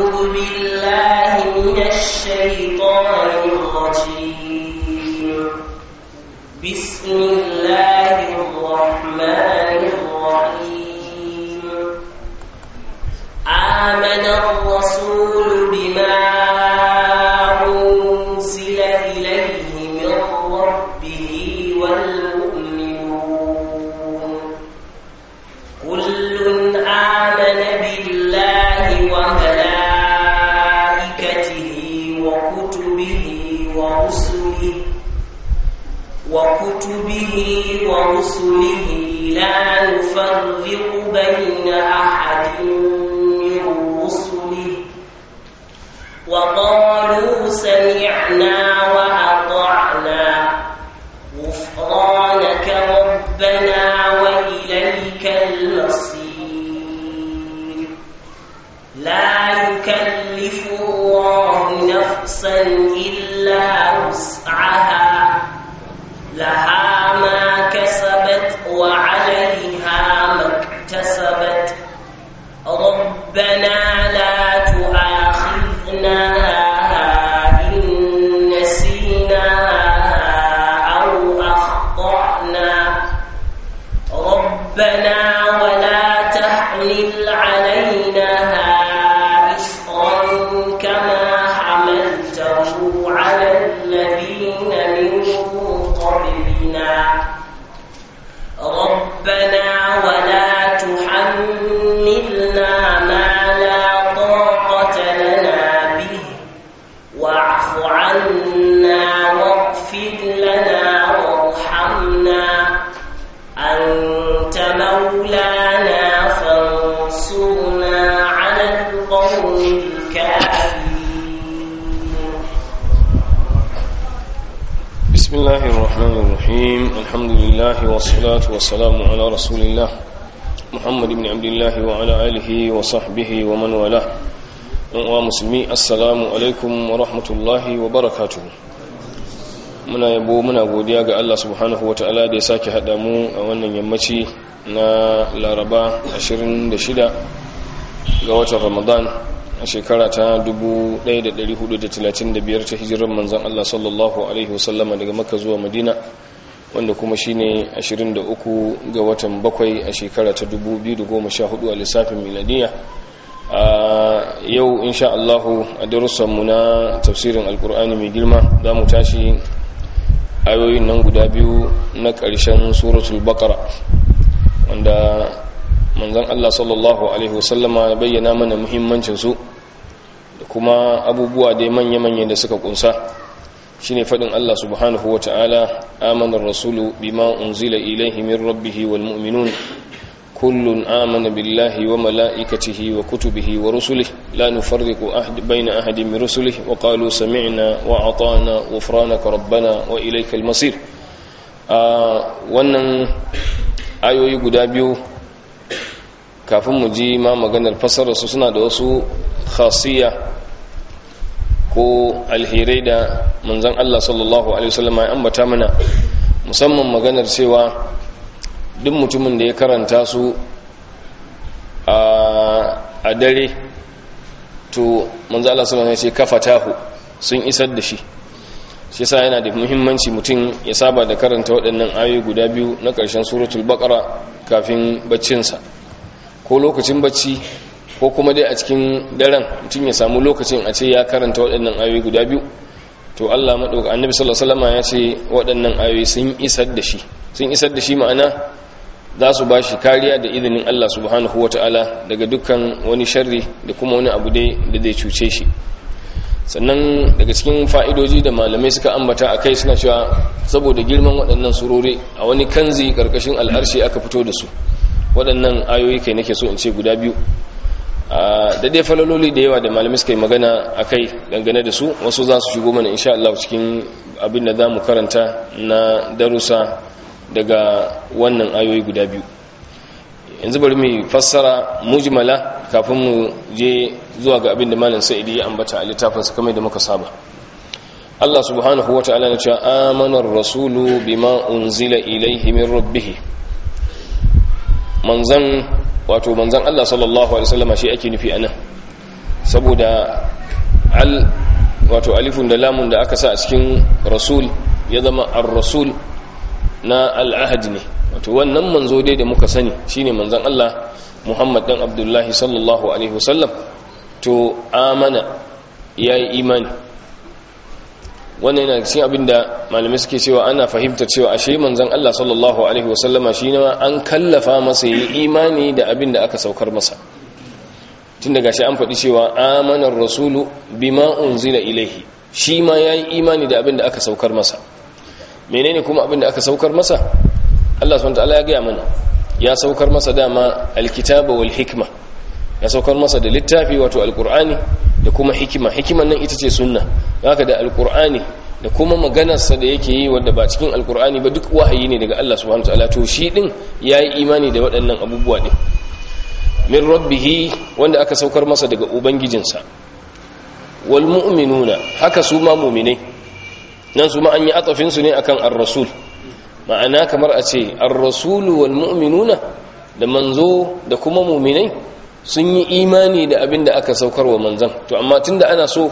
أعوذ بالله من الشيطان الرجيم بسم الله الرحمن الرحيم آمن الرسول بما أنزل إليه من ربه والمؤمنون كل آمن بالله وملائكته وكتبه ورسله وكتبه ورسله لا نفرق بين أحد من رسله وقالوا سمعنا وأطعنا غفرانك ربنا وإليك المصير لا يكلف الله نفسا إلا وسعها لها ما كسبت وعليها ما اكتسبت ربنا لا تؤاخذنا إن نسينا أو أخطأنا ربنا ولا تحمل علينا إصرا كما حملته على الذين من قبلنا ربنا ولا تحملنا ما لا طاقة لنا به واعف عنا واغفر لنا وارحمنا أنت مولانا فانصرنا على القوم الكافرين بسم الله الرحمن الرحيم الحمد لله والصلاة والسلام على رسول الله محمد بن عبد الله وعلى آله وصحبه ومن والاه ومسلمي السلام عليكم ورحمة الله وبركاته muna yabo muna godiya ga Allah subhanahu wa ta'ala da ya sake haɗa mu a wannan yammaci na laraba 26 ga watan ramadan a shekara ta 1435 ta hijirar manzan Allah sallallahu Alaihi wasallama daga maka zuwa madina wanda kuma shine 23 ga watan bakwai a shekara ta 2014 a lissafin miladiya a yau insha Allahu a darussanmu na tafsirin alkur'ani mai girma za mu tashi ayoyin nan guda biyu na ƙarshen suratul baqara wanda manzon Allah sallallahu alaihi wasallama ya bayyana mana muhimmancin su da kuma abubuwa dai manya-manya da suka kunsa shine fadin Allah subhanahu wataala amana ar-rasulu bima unzila ilayhi min rabbih wal mu'minun kullun amana billahi wa malaikatihi wa kutubihi wa rusulihi la nufarriqu ahad bayna ahadin min rusulihi wa qalu sami'na wa ata'na ghufranaka rabbana wa ilaykal masir wannan ayoyi guda biyu kafin mu ji ma maganar fasararsu suna da wasu khasiyya ko alherai da manzan Allah sallallahu Alaihi wasallam ya ambata mana musamman maganar cewa duk mutumin da ya karanta su a dare to manzan Allah sallallahu Alaihi wasallam ya ce kafa tahu sun isar da shi shi sa yana da muhimmanci mutum ya saba da karanta waɗannan ayoyi guda biyu na ƙarshen suratul baqara kafin baccinsa ko lokacin bacci ko kuma dai a cikin daren mutum ya samu lokacin a ce ya karanta waɗannan ayoyi guda biyu to Allah madauka annabi sallallahu alaihi wasallam ya ce waɗannan ayoyi sun isar da shi sun isar da shi ma'ana za su ba shi kariya da izinin Allah subhanahu wataala daga dukkan wani sharri da kuma wani abu dai da zai cuce shi sannan daga cikin fa'idoji da malamai suka ambata a kai suna cewa saboda girman waɗannan surori a wani kanzi ƙarƙashin al'arshi aka fito da su waɗannan ayoyi kai nake so in ce guda biyu da dai falaloli da yawa da malamai suka yi magana a kai dangane da su wasu za su shigo mana insha Allah cikin abin da za mu karanta na darussa daga wannan ayoyi guda biyu yanzu bari mu fassara mujmala kafin mu je zuwa ga abin da malam sa'idi ya ambata a littafinsa kamar da muka saba Allah subhanahu wata'ala na cewa amanar rasulu bima unzila ilaihi min rabbih manzan wato manzan Allah sallallahu alaihi wasallam shi ake nufi anan saboda al wato alifun da lamun da aka sa a cikin rasul ya zama ar-rasul na al'ahad ne wato wannan manzo dai da muka sani shine manzon Allah Muhammad dan Abdullahi sallallahu alaihi wasallam to amana yayi imani wannan yana cikin abin da malamai suke cewa ana fahimtar cewa ashe manzon Allah sallallahu alaihi wasallama shi ne an kallafa masa yi imani da abin da aka saukar masa tun daga shi an faɗi cewa amanar rasulu bima unzila ilaihi shi ma yayi imani da abin da aka saukar masa menene kuma abin da aka saukar masa Allah subhanahu wataala ya gaya mana ya saukar masa dama alkitaba wal hikma ya saukar masa da littafi wato alqur'ani da kuma hikima hikiman nan ita ce sunna haka da alqur'ani da kuma maganarsa da yake yi wanda ba cikin alqur'ani ba duk wahayi ne daga Allah subhanahu wataala to shi din yayi imani da waɗannan abubuwa din min rabbihi wanda aka saukar masa daga ubangijinsa wal mu'minuna haka su ma mu'minai nan su ma an yi atafin su ne akan ar-rasul ma'ana kamar a ce ar-rasulu wal mu'minuna da manzo da kuma mu'minai sun yi imani da abin da aka saukar wa manzan to amma tunda ana so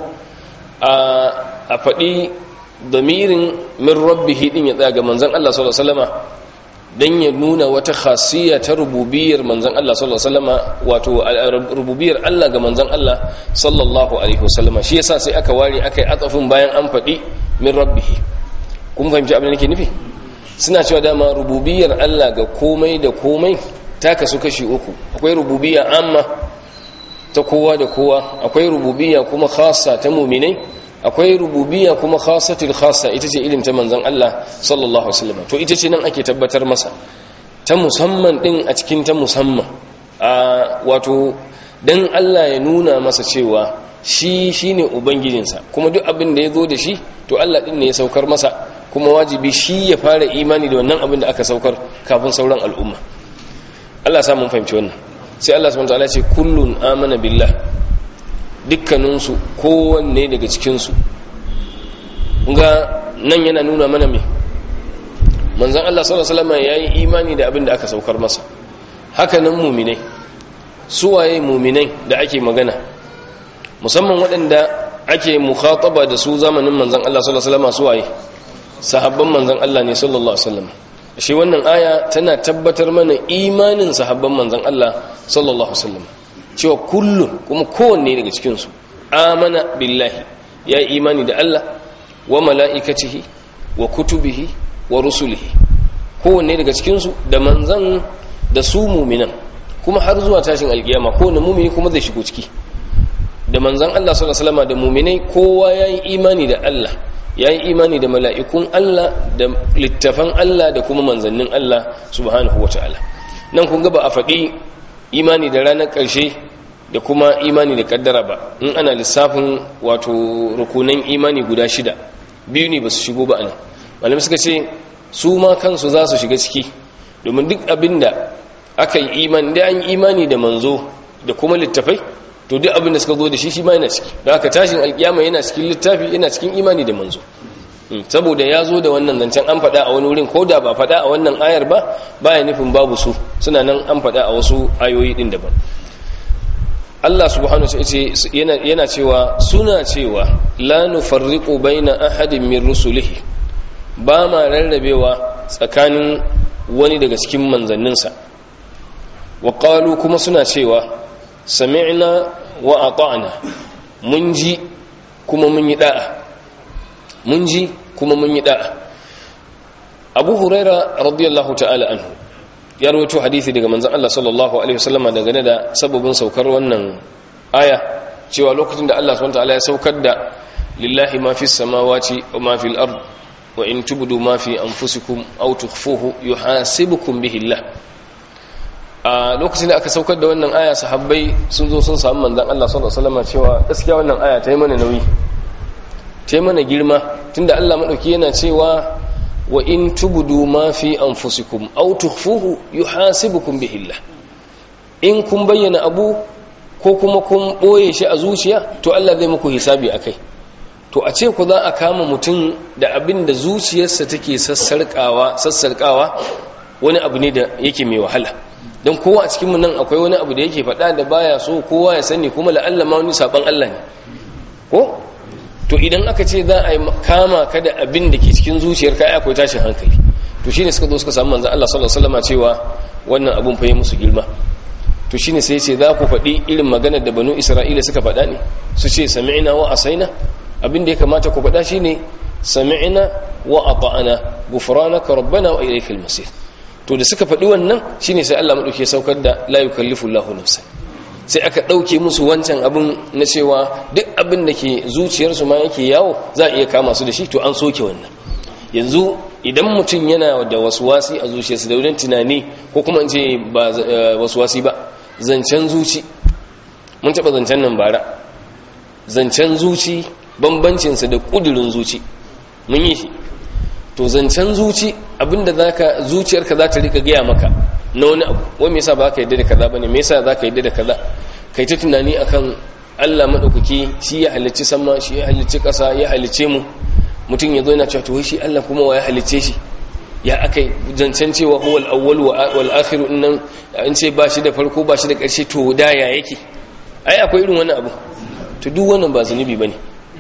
a faɗi damirin min rabbihi din ya tsaya ga manzan Allah sallallahu alaihi wasallama dan ya nuna wata khasiyya ta rububiyar manzan Allah sallallahu alaihi wasallama wato rububiyar Allah ga manzan Allah sallallahu alaihi wasallama shi yasa sai aka ware aka yi atsafin bayan an faɗi min rabbihi kun fahimci abin da nake nufi suna cewa dama rububiyar Allah ga komai da komai ta kasu kashi uku akwai rububiyya amma ta kowa da kowa akwai rububiyya kuma khassa ta muminai akwai rububiyya kuma khassatul khassa ita ce ilim ta manzon Allah sallallahu alaihi wasallam to ita ce nan ake tabbatar masa ta musamman din a cikin ta musamman a wato dan Allah ya nuna masa cewa shi shine ubangijinsa kuma duk abin da ya zo da shi to Allah din ne ya saukar masa kuma wajibi shi ya fara imani da wannan abin da aka saukar kafin sauran al'umma Allah sa mun fahimci wannan sai Allah subhanahu wataala ce kullun amana billah dukkaninsu kowanne daga cikinsu ga nan yana nuna mana me manzon Allah sallallahu alaihi wasallam yayi imani da abin da aka saukar masa haka nan mu'minai suwaye mu'minai da ake magana musamman waɗanda ake mukhataba da su zamanin manzon Allah sallallahu alaihi wasallam suwaye sahabban manzon Allah ne sallallahu alaihi wasallam shi wannan aya tana tabbatar mana imanin sahabban manzon Allah sallallahu alaihi wasallam cewa kullun kuma kowanne daga cikin su amana billahi ya imani da Allah wa mala'ikatihi wa kutubihi wa rusulihi kowanne daga cikin su da manzon da su mu'minan kuma har zuwa tashin alkiyama kowanne mu'mini kuma zai shigo ciki da manzon Allah sallallahu alaihi wasallam da mu'minai kowa yayi imani da Allah ya yi imani da mala'ikun Allah da littafan Allah da kuma manzannin Allah subhanahu wa ta'ala nan kun ga ba a faɗi imani da ranar ƙarshe da kuma imani da ƙaddara ba in ana lissafin wato rukunan imani guda shida biyu ne ba su shigo ba ana malamai suka ce su ma kansu za su shiga ciki domin duk abin da aka yi imani da an yi imani da manzo da kuma littafai to duk abin da suka zo da shi shi ma yana ciki da aka tashin alkiyama yana cikin littafi yana cikin imani da manzo saboda ya zo da wannan zancen an faɗa a wani wurin ko da ba faɗa a wannan ayar ba baya nufin babu su suna nan an faɗa a wasu ayoyi ɗin daban Allah subhanahu wa ta'ala yana cewa suna cewa la nufarriqu baina ahadin min rusulihi ba ma rarrabewa tsakanin wani daga cikin manzanninsa wa qalu kuma suna cewa sami'na wa ata'na mun ji kuma mun yi da'a mun ji kuma mun yi da'a abu huraira radiyallahu ta'ala anhu ya rawaito hadisi daga manzon Allah sallallahu alaihi wasallama dangane da sababin saukar wannan aya cewa lokacin da Allah subhanahu ta'ala ya saukar da lillahi ma fis samawati wa ma fil ard wa in tubdu ma fi anfusikum aw tukhfuhu yuhasibukum bihi Allah a lokacin da aka saukar da wannan aya sahabbai sun zo sun samu manzan Allah sallallahu alaihi wasallam cewa gaskiya wannan aya ta yi mana nauyi ta yi mana girma tunda Allah madauki yana cewa wa in tubdu ma fi anfusikum aw tukhfuhu yuhasibukum bihi Allah in kun bayyana abu ko kuma kun boye shi a zuciya to Allah zai muku hisabi akai to a ce ku za a kama mutum da abin da zuciyarsa take sassarkawa sassarkawa wani abu ne da yake mai wahala don kowa a cikinmu nan akwai wani abu da yake faɗa da baya so kowa ya sani kuma la'alla ma wani saban Allah ne ko to idan aka ce za a yi kama ka da abin da ke cikin zuciyarka ai akwai tashin hankali to shine suka zo suka samu manzo Allah sallallahu alaihi wasallam cewa wannan abun fa yi musu girma to shine sai ce za ku faɗi irin maganar da banu Isra'ila suka faɗa ne su ce sami'na wa asaina abin da ya kamata ku faɗa shine sami'na wa ata'na ghufranaka rabbana wa ilaykal masir to da suka faɗi wannan shine sai Allah madauke saukar da la yukallifu Allahu nafsan sai aka ɗauke musu wancan abin na cewa duk abin da ke zuciyarsu ma yake yawo za a iya kama su da shi to an soke wannan yanzu idan mutum yana da wasuwasi a zuciyarsa da wurin tunani ko kuma in ce ba wasuwasi ba zancen zuci mun taɓa zancen nan bara zancen zuci bambancinsa da ƙudurin zuci mun yi shi to zancen zuci abinda zaka zuciyarka za ta rika gaya maka na wani abu wai me yasa ba ka yadda da kaza bane me yasa za ka yadda da kaza kai ta tunani akan Allah madaukaki shi ya halicci sama shi ya halicci ƙasa ya halicce mu mutum ya zo yana cewa to wai shi Allah kuma wa ya halicce shi ya akai zancen cewa huwal awwal wal akhir innan an ce ba shi da farko ba shi da ƙarshe to da ya yake ai akwai irin wannan abu to duk wannan ba zunubi bane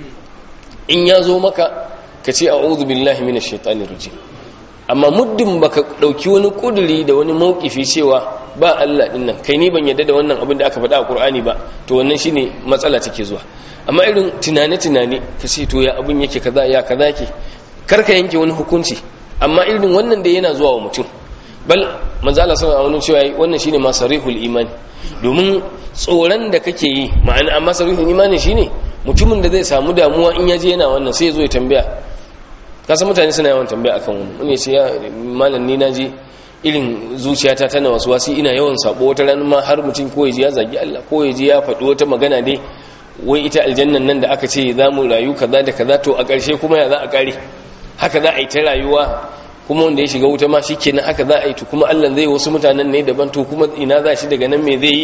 in ya zo maka ka ce a'udhu billahi minash shaitanir rajim amma muddin baka dauki wani kuduri da wani maukifi cewa ba Allah din nan kai ni ban yadda da wannan abin da aka faɗa a Qur'ani ba to wannan shine matsala take zuwa amma irin tunane tunane ka ce to ya abin yake kaza ya kaza yake karka yanke wani hukunci amma irin wannan da yana zuwa wa mutum bal manzo Allah sallallahu alaihi wasallam cewa wannan shine masarihul iman domin tsoron da kake yi ma'ana amma sarihul imani shine mutumin da zai samu damuwa in yaje yana wannan sai ya zo ya tambaya kasan mutane suna yawan tambaya akan wani wani ce ya malam ni naji irin zuciyata tana wasu wasi ina yawan sabo wata ran ma har mutum ko yaji ya zagi Allah ko yaji ya faɗi wata magana dai wai ita aljannan nan da aka ce za mu rayu kaza da kaza to a ƙarshe kuma ya za a ƙare haka za a yi ta rayuwa kuma wanda ya shiga wuta ma shi kenan haka za a yi to kuma Allah zai wasu mutanen ne daban to kuma ina za shi daga nan me zai yi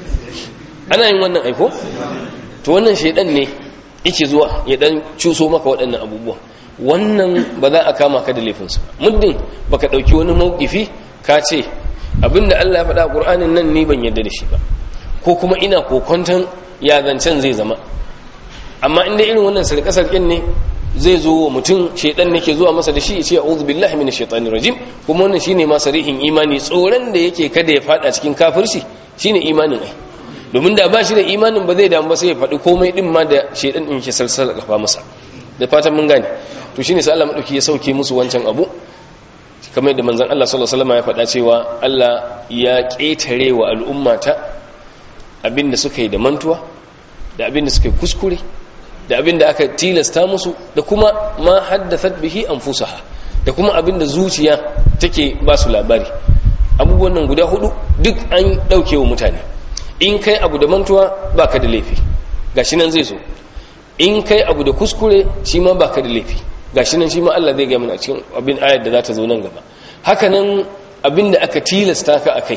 ana yin wannan aiko to wannan shaidan ne yake zuwa ya dan cuso maka waɗannan abubuwa wannan ba za a kama ka da laifinsa muddin baka ɗauki wani mawkifi ka ce abinda Allah ya faɗa a ƙur'anin nan ni ban yarda da shi ba ko kuma ina kokonton ya zancen zai zama amma inda irin wannan sarƙe-sarƙen ne zai zo wa mutum shaidan ne ke zuwa masa da shi ya ce a'udhu billahi minash shaitanir rajim kuma wannan shine ma sarihin imani tsoron da yake kada ya fada cikin kafirci shine imanin ai domin da ba shi da imanin ba zai damu ba sai ya faɗi komai din ma da shaidan din ke salsala kafa masa da fatan mun gane to shine sai Allah madauki ya sauke musu wancan abu kamar yadda manzon Allah sallallahu alaihi wasallam ya faɗa cewa Allah ya ƙetare wa al'ummata abinda suka yi da mantuwa da abinda suka yi kuskure da abinda aka tilasta musu da kuma ma haddathat bihi anfusaha da kuma abinda zuciya take ba su labari abubuwan nan guda hudu duk an dauke wa mutane in kai abu da mantuwa baka da laifi gashi nan zai zo in kai abu da kuskure shi ma baka da laifi gashi nan shi ma Allah zai ga mana cikin abin ayar da za ta zo nan gaba haka nan abin da aka tilasta ka akai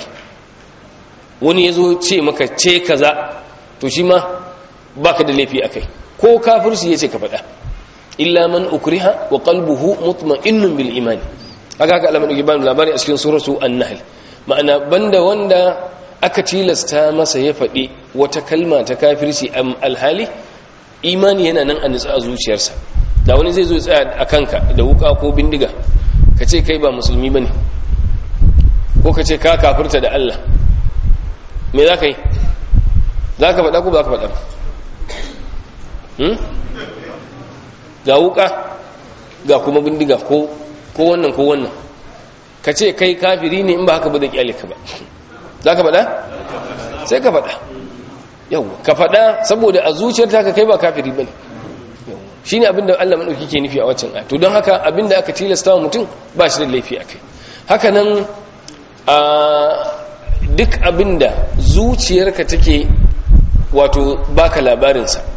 wani ya zo ce maka ce kaza to shi ma baka da laifi akai ko kafirci yace ka faɗa illa man ukriha wa qalbuhu mutma'innun bil imani haka haka Allah madauki bani labari a cikin suratu an-nahl ma'ana banda wanda aka tilasta masa ya faɗi wata kalma ta kafirci alhali imani yana nan a nutsa a zuciyarsa da wani zai zo tsaya a kanka da wuka ko bindiga ka ce kai ba musulmi ba ne ko ka ce ka kafirta da Allah me za ka yi za ka faɗa ko ba ka faɗa ga wuka ga kuma bindiga ko wannan ko wannan ka ce kai kafiri ne in ba haka ba da kyale ka ba za ka faɗa sai ka faɗa yau ka faɗa saboda a zuciyar ta ka kai ba kafiri bane shine abinda Allah madauki ke nufi a waccan aya to don haka abinda aka tilasta wa mutum ba shi da laifi akai haka nan a duk abinda zuciyarka take wato baka labarin sa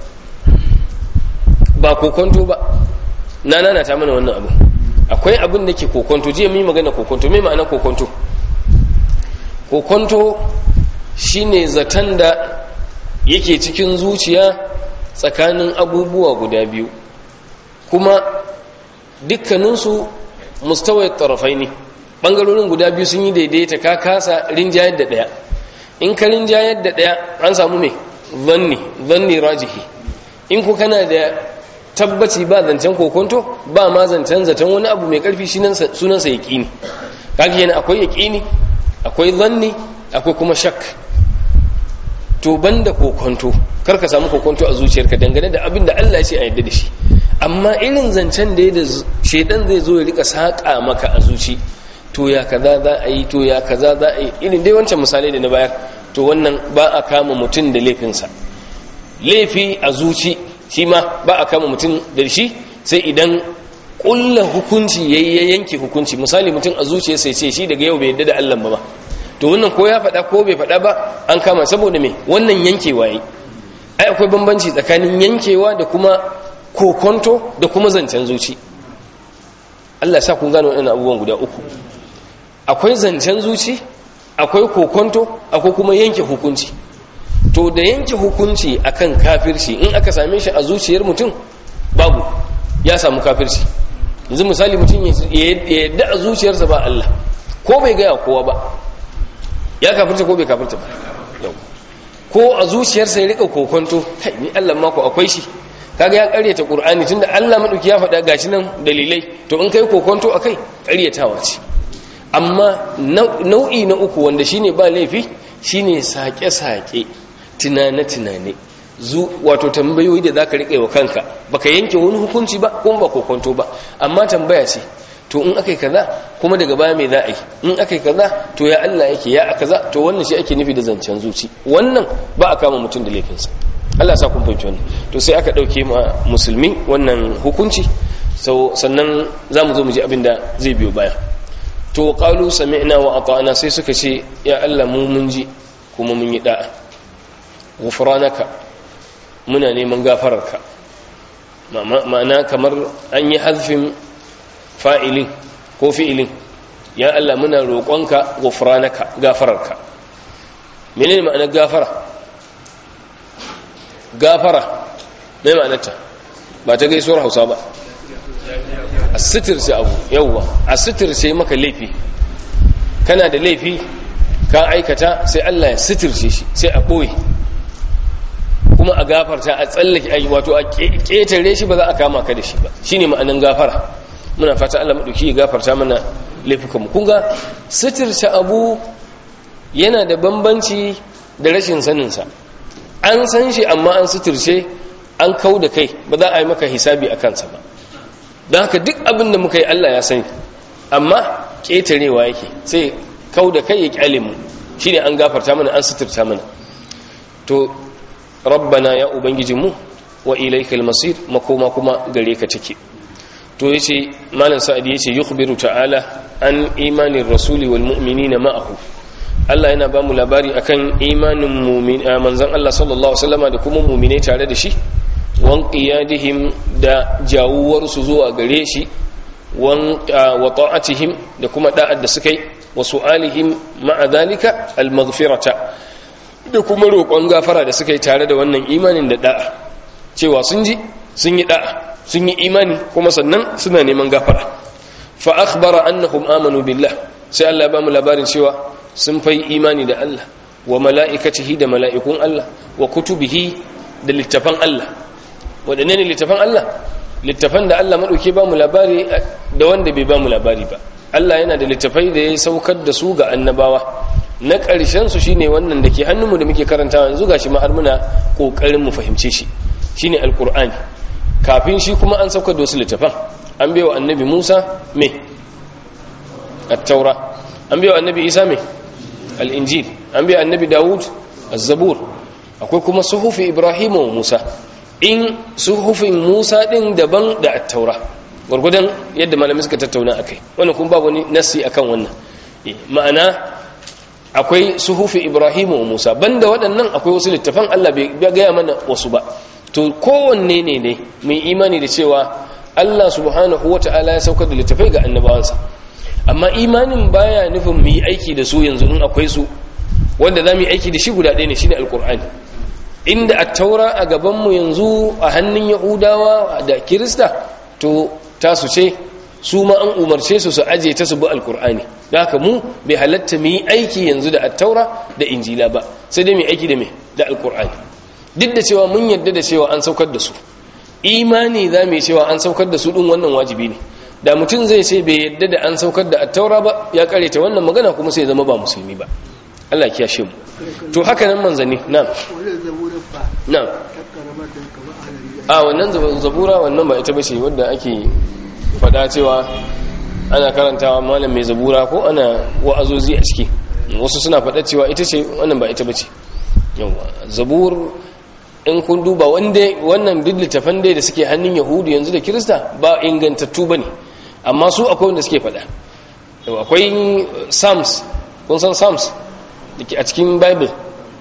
ba kokonto ba na nana ta mana wannan abu akwai abin da ke kokonto jiya mun yi magana kokonto me ma'ana kokonto kokonto shine zaton da yake cikin zuciya tsakanin abubuwa guda biyu kuma dukkaninsu mustawai tarafai ne bangarorin guda biyu sun yi daidaita ka kasa rinjayar da daya in ka rinjayar da daya an samu me zanni zanni rajihi in ku kana da tabbaci ba zancen kokonto ba ma zancen zaton wani abu mai karfi sunansa yaqini kaga yana akwai yaqini akwai zanni akwai kuma shak to banda kokonto kar ka samu kokonto a zuciyarka dangane da abin da Allah ya ce a yadda da shi amma irin zancen da da shedan zai zo ya rika saka maka a zuci to ya kaza za a yi to ya kaza za a yi irin dai wancan misalai da na bayar to wannan ba a kama mutum da laifinsa laifi a zuci shi ma ba a kama mutum da shi sai idan kulla hukunci ya yanke hukunci misali mutum a zuciya sai ce shi daga yau bai yadda da Allah ba to wannan ko ya faɗa ko bai faɗa ba an kama saboda me wannan yankewa yi ai akwai bambanci tsakanin yankewa da kuma kokonto da kuma zancen zuci Allah sa kun gano waɗannan abubuwan guda uku akwai zancen zuci akwai kokonto akwai kuma yanke hukunci to da yanke hukunci akan kafirci in aka same shi a zuciyar mutum babu ya samu kafirci yanzu misali mutum ya yadda a zuciyarsa ba Allah ko bai gaya kowa ba ya kafirta ko bai kafirta ba ko a zuciyarsa ya rika kokonto kai ni Allah mako akwai shi kaga ya karyata qur'ani tunda Allah madauki ya faɗa gashi nan dalilai to in kai kokonto akai karyatawa ce amma nau'i na uku wanda shine ba laifi shine sake-sake tunane-tunane zu wato tambayoyi da zaka rike wa kanka baka yanke wani hukunci ba kuma ba kokonto ba amma tambaya ce to in akai kaza kuma daga baya me za a yi in akai kaza to ya Allah yake ya kaza to wannan shi ake nufi da zancen zuci wannan ba a kama mutum da laifinsa Allah sa kun fahimci wannan to sai aka dauke ma musulmi wannan hukunci so sannan zamu zo mu ji abin da zai biyo baya to qalu sami'na wa ata'na sai suka ce ya Allah mu mun ji kuma mun yi da'a ghufranaka muna neman gafararka ma'ana kamar an yi hazfin fa'ilin ko fi'ilin ya Allah muna roƙonka ghufranaka gafararka menene ma'anar gafara gafara mai ma'anarta ba ta gaisuwar Hausa ba a sitirce abu yauwa a sitirce maka laifi kana da laifi ka aikata sai Allah ya sitirce shi sai a ɓoye kuma a gafarta a tsallake ai wato a ƙetare shi ba za a kama ka da shi ba shine ma'anan gafara muna fata Allah maɗauki ya gafarta mana laifukanmu kun ga sitirce abu yana da bambanci da rashin saninsa an san shi amma an sitirce an kau da kai ba za a yi maka hisabi a kansa ba don haka duk abin da muka yi Allah ya sani amma ƙetarewa yake sai kau da kai ya ƙyale mu shi ne an gafarta mana an suturta mana to rabbana ya ubangijinmu wa ilaikal masir makoma kuma gare ka take to yace malam sa'ad yace yukhbiru ta'ala an imanin rasuli wal mu'minina ma'ahu Allah yana ba mu labari akan imanin mu'min manzon Allah sallallahu alaihi wasallama da kuma mu'minai tare da shi wan qiyadihim da jawuwarsu zuwa gare shi wan wa ta'atihim da kuma da'ad da suka yi wa su'alihim ma'a dhalika al-maghfirata da kuma roƙon gafara da suka yi tare da wannan imanin da da'a cewa sun ji sun yi da'a sun yi imani kuma sannan suna neman gafara fa akhbara annahum amanu billah sai Allah ya ba mu labarin cewa sun fai imani da Allah wa mala'ikatihi da mala'ikun Allah wa kutubihi da littafan Allah waɗanne ne littafan Allah littafan da Allah maɗauke ba mu labari da wanda bai ba mu labari ba Allah yana da littafai da ya saukar da su ga annabawa na ƙarshen su shine wannan da ke hannunmu da muke karantawa yanzu gashi ma har muna ƙoƙarin mu fahimce shi shine alqur'ani kafin shi kuma an saukar da wasu littafan an bai wa annabi Musa me at-taura an bai wa annabi Isa me al-injil an bai annabi Dawud az-zabur akwai kuma suhufi Ibrahim wa Musa in suhufin Musa din daban da at-taura gurgudan yadda malamai suka tattauna akai wannan kuma babu wani nasi akan wannan ma'ana akwai suhufi Ibrahim wa Musa banda waɗannan akwai wasu littafan Allah bai gaya mana wasu ba to kowanne ne ne mai imani da cewa Allah subhanahu wata'ala ya saukar da littafai ga annabawansa amma imanin baya nufin mu yi aiki da su yanzu in akwai su wanda za mu yi aiki da shi guda ɗaya ne shine alkur'ani inda a taura a gabanmu yanzu a hannun yahudawa da kirista to tasu ce su ma an umarce su su aje ta su bi alkur'ani da haka mu bai halatta mu yi aiki yanzu da attaura da injila ba sai dai mu aiki da me da alkur'ani duk da cewa mun yarda da cewa an saukar da su imani za mu yi cewa an saukar da su din wannan wajibi ne da mutum zai ce bai yarda da an saukar da attaura ba ya kareta wannan magana kuma sai zama ba musulmi ba Allah ya kiyashe mu to haka nan manzanni na'am na'am a wannan zabura wannan ba ita bace wadda ake fada cewa ana karantawa malam mai zabura ko ana wa'azozi a ciki wasu suna fada cewa ita ce wannan ba ita bace yawa zabur in kun duba wanda wannan duk littafan dai da suke hannun yahudu yanzu da kirista ba ingantattu bane amma su akwai wanda suke fada akwai psalms kun san psalms dake a cikin bible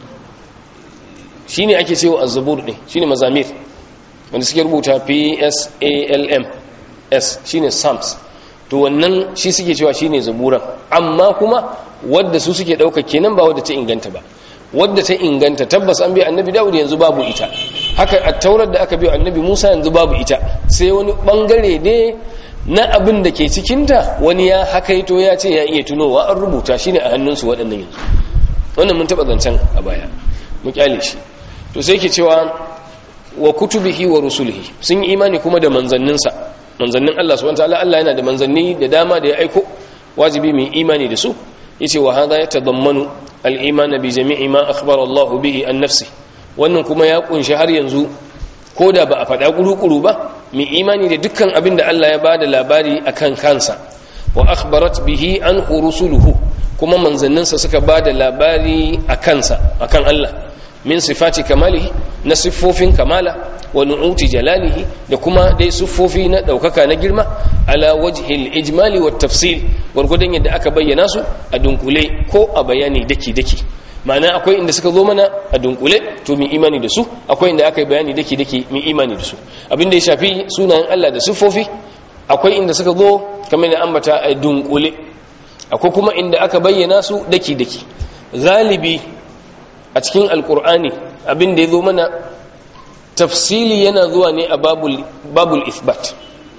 shine ake cewa az-zabur din shine mazamir wanda suke rubuta p s a l m s shine psalms to wannan shi suke cewa shine zaburan amma kuma wadda su suke dauka kenan ba wadda ta inganta ba wadda ta inganta tabbas an bi annabi dawud yanzu babu ita haka a taurar da aka bi annabi musa yanzu babu ita sai wani bangare ne na abin da ke cikinta wani ya hakaito ya ce ya iya tunowa an rubuta shine a hannunsu waɗannan yanzu wannan mun taɓa zancen a baya mu kyale shi to sai ke cewa wa kutubihi wa rusulihi sun yi imani kuma da manzanninsa manzannin Allah subhanahu wataala Allah yana da manzanni da dama da ya aiko wajibi mu imani da su yace wa hadha yatadammanu al-iman bi jami'i ma akhbara Allah bihi an nafsi wannan kuma ya kunshi har yanzu koda ba a faɗa kuru-kuru ba mu imani da dukkan abin da Allah ya bada labari akan kansa wa akhbarat bihi an rusuluhu kuma manzanninsa suka bada labari akan sa akan Allah min sifati kamalihi na siffofin kamala wa nu'uti jalalihi da kuma dai siffofi na daukaka na girma ala wajhil ijmali wat tafsil gurgudan yadda aka bayyana su a dunkule ko a bayani daki daki ma'ana akwai inda suka zo mana a dunkule to mu imani da su akwai inda aka yi bayani daki daki mu imani da su abinda ya shafi sunayen Allah da siffofi akwai inda suka zo kamar na ambata a dunkule akwai kuma inda aka bayyana su daki daki galibi a cikin alkur'ani abin da ya zo mana tafsili yana zuwa ne a babul isbat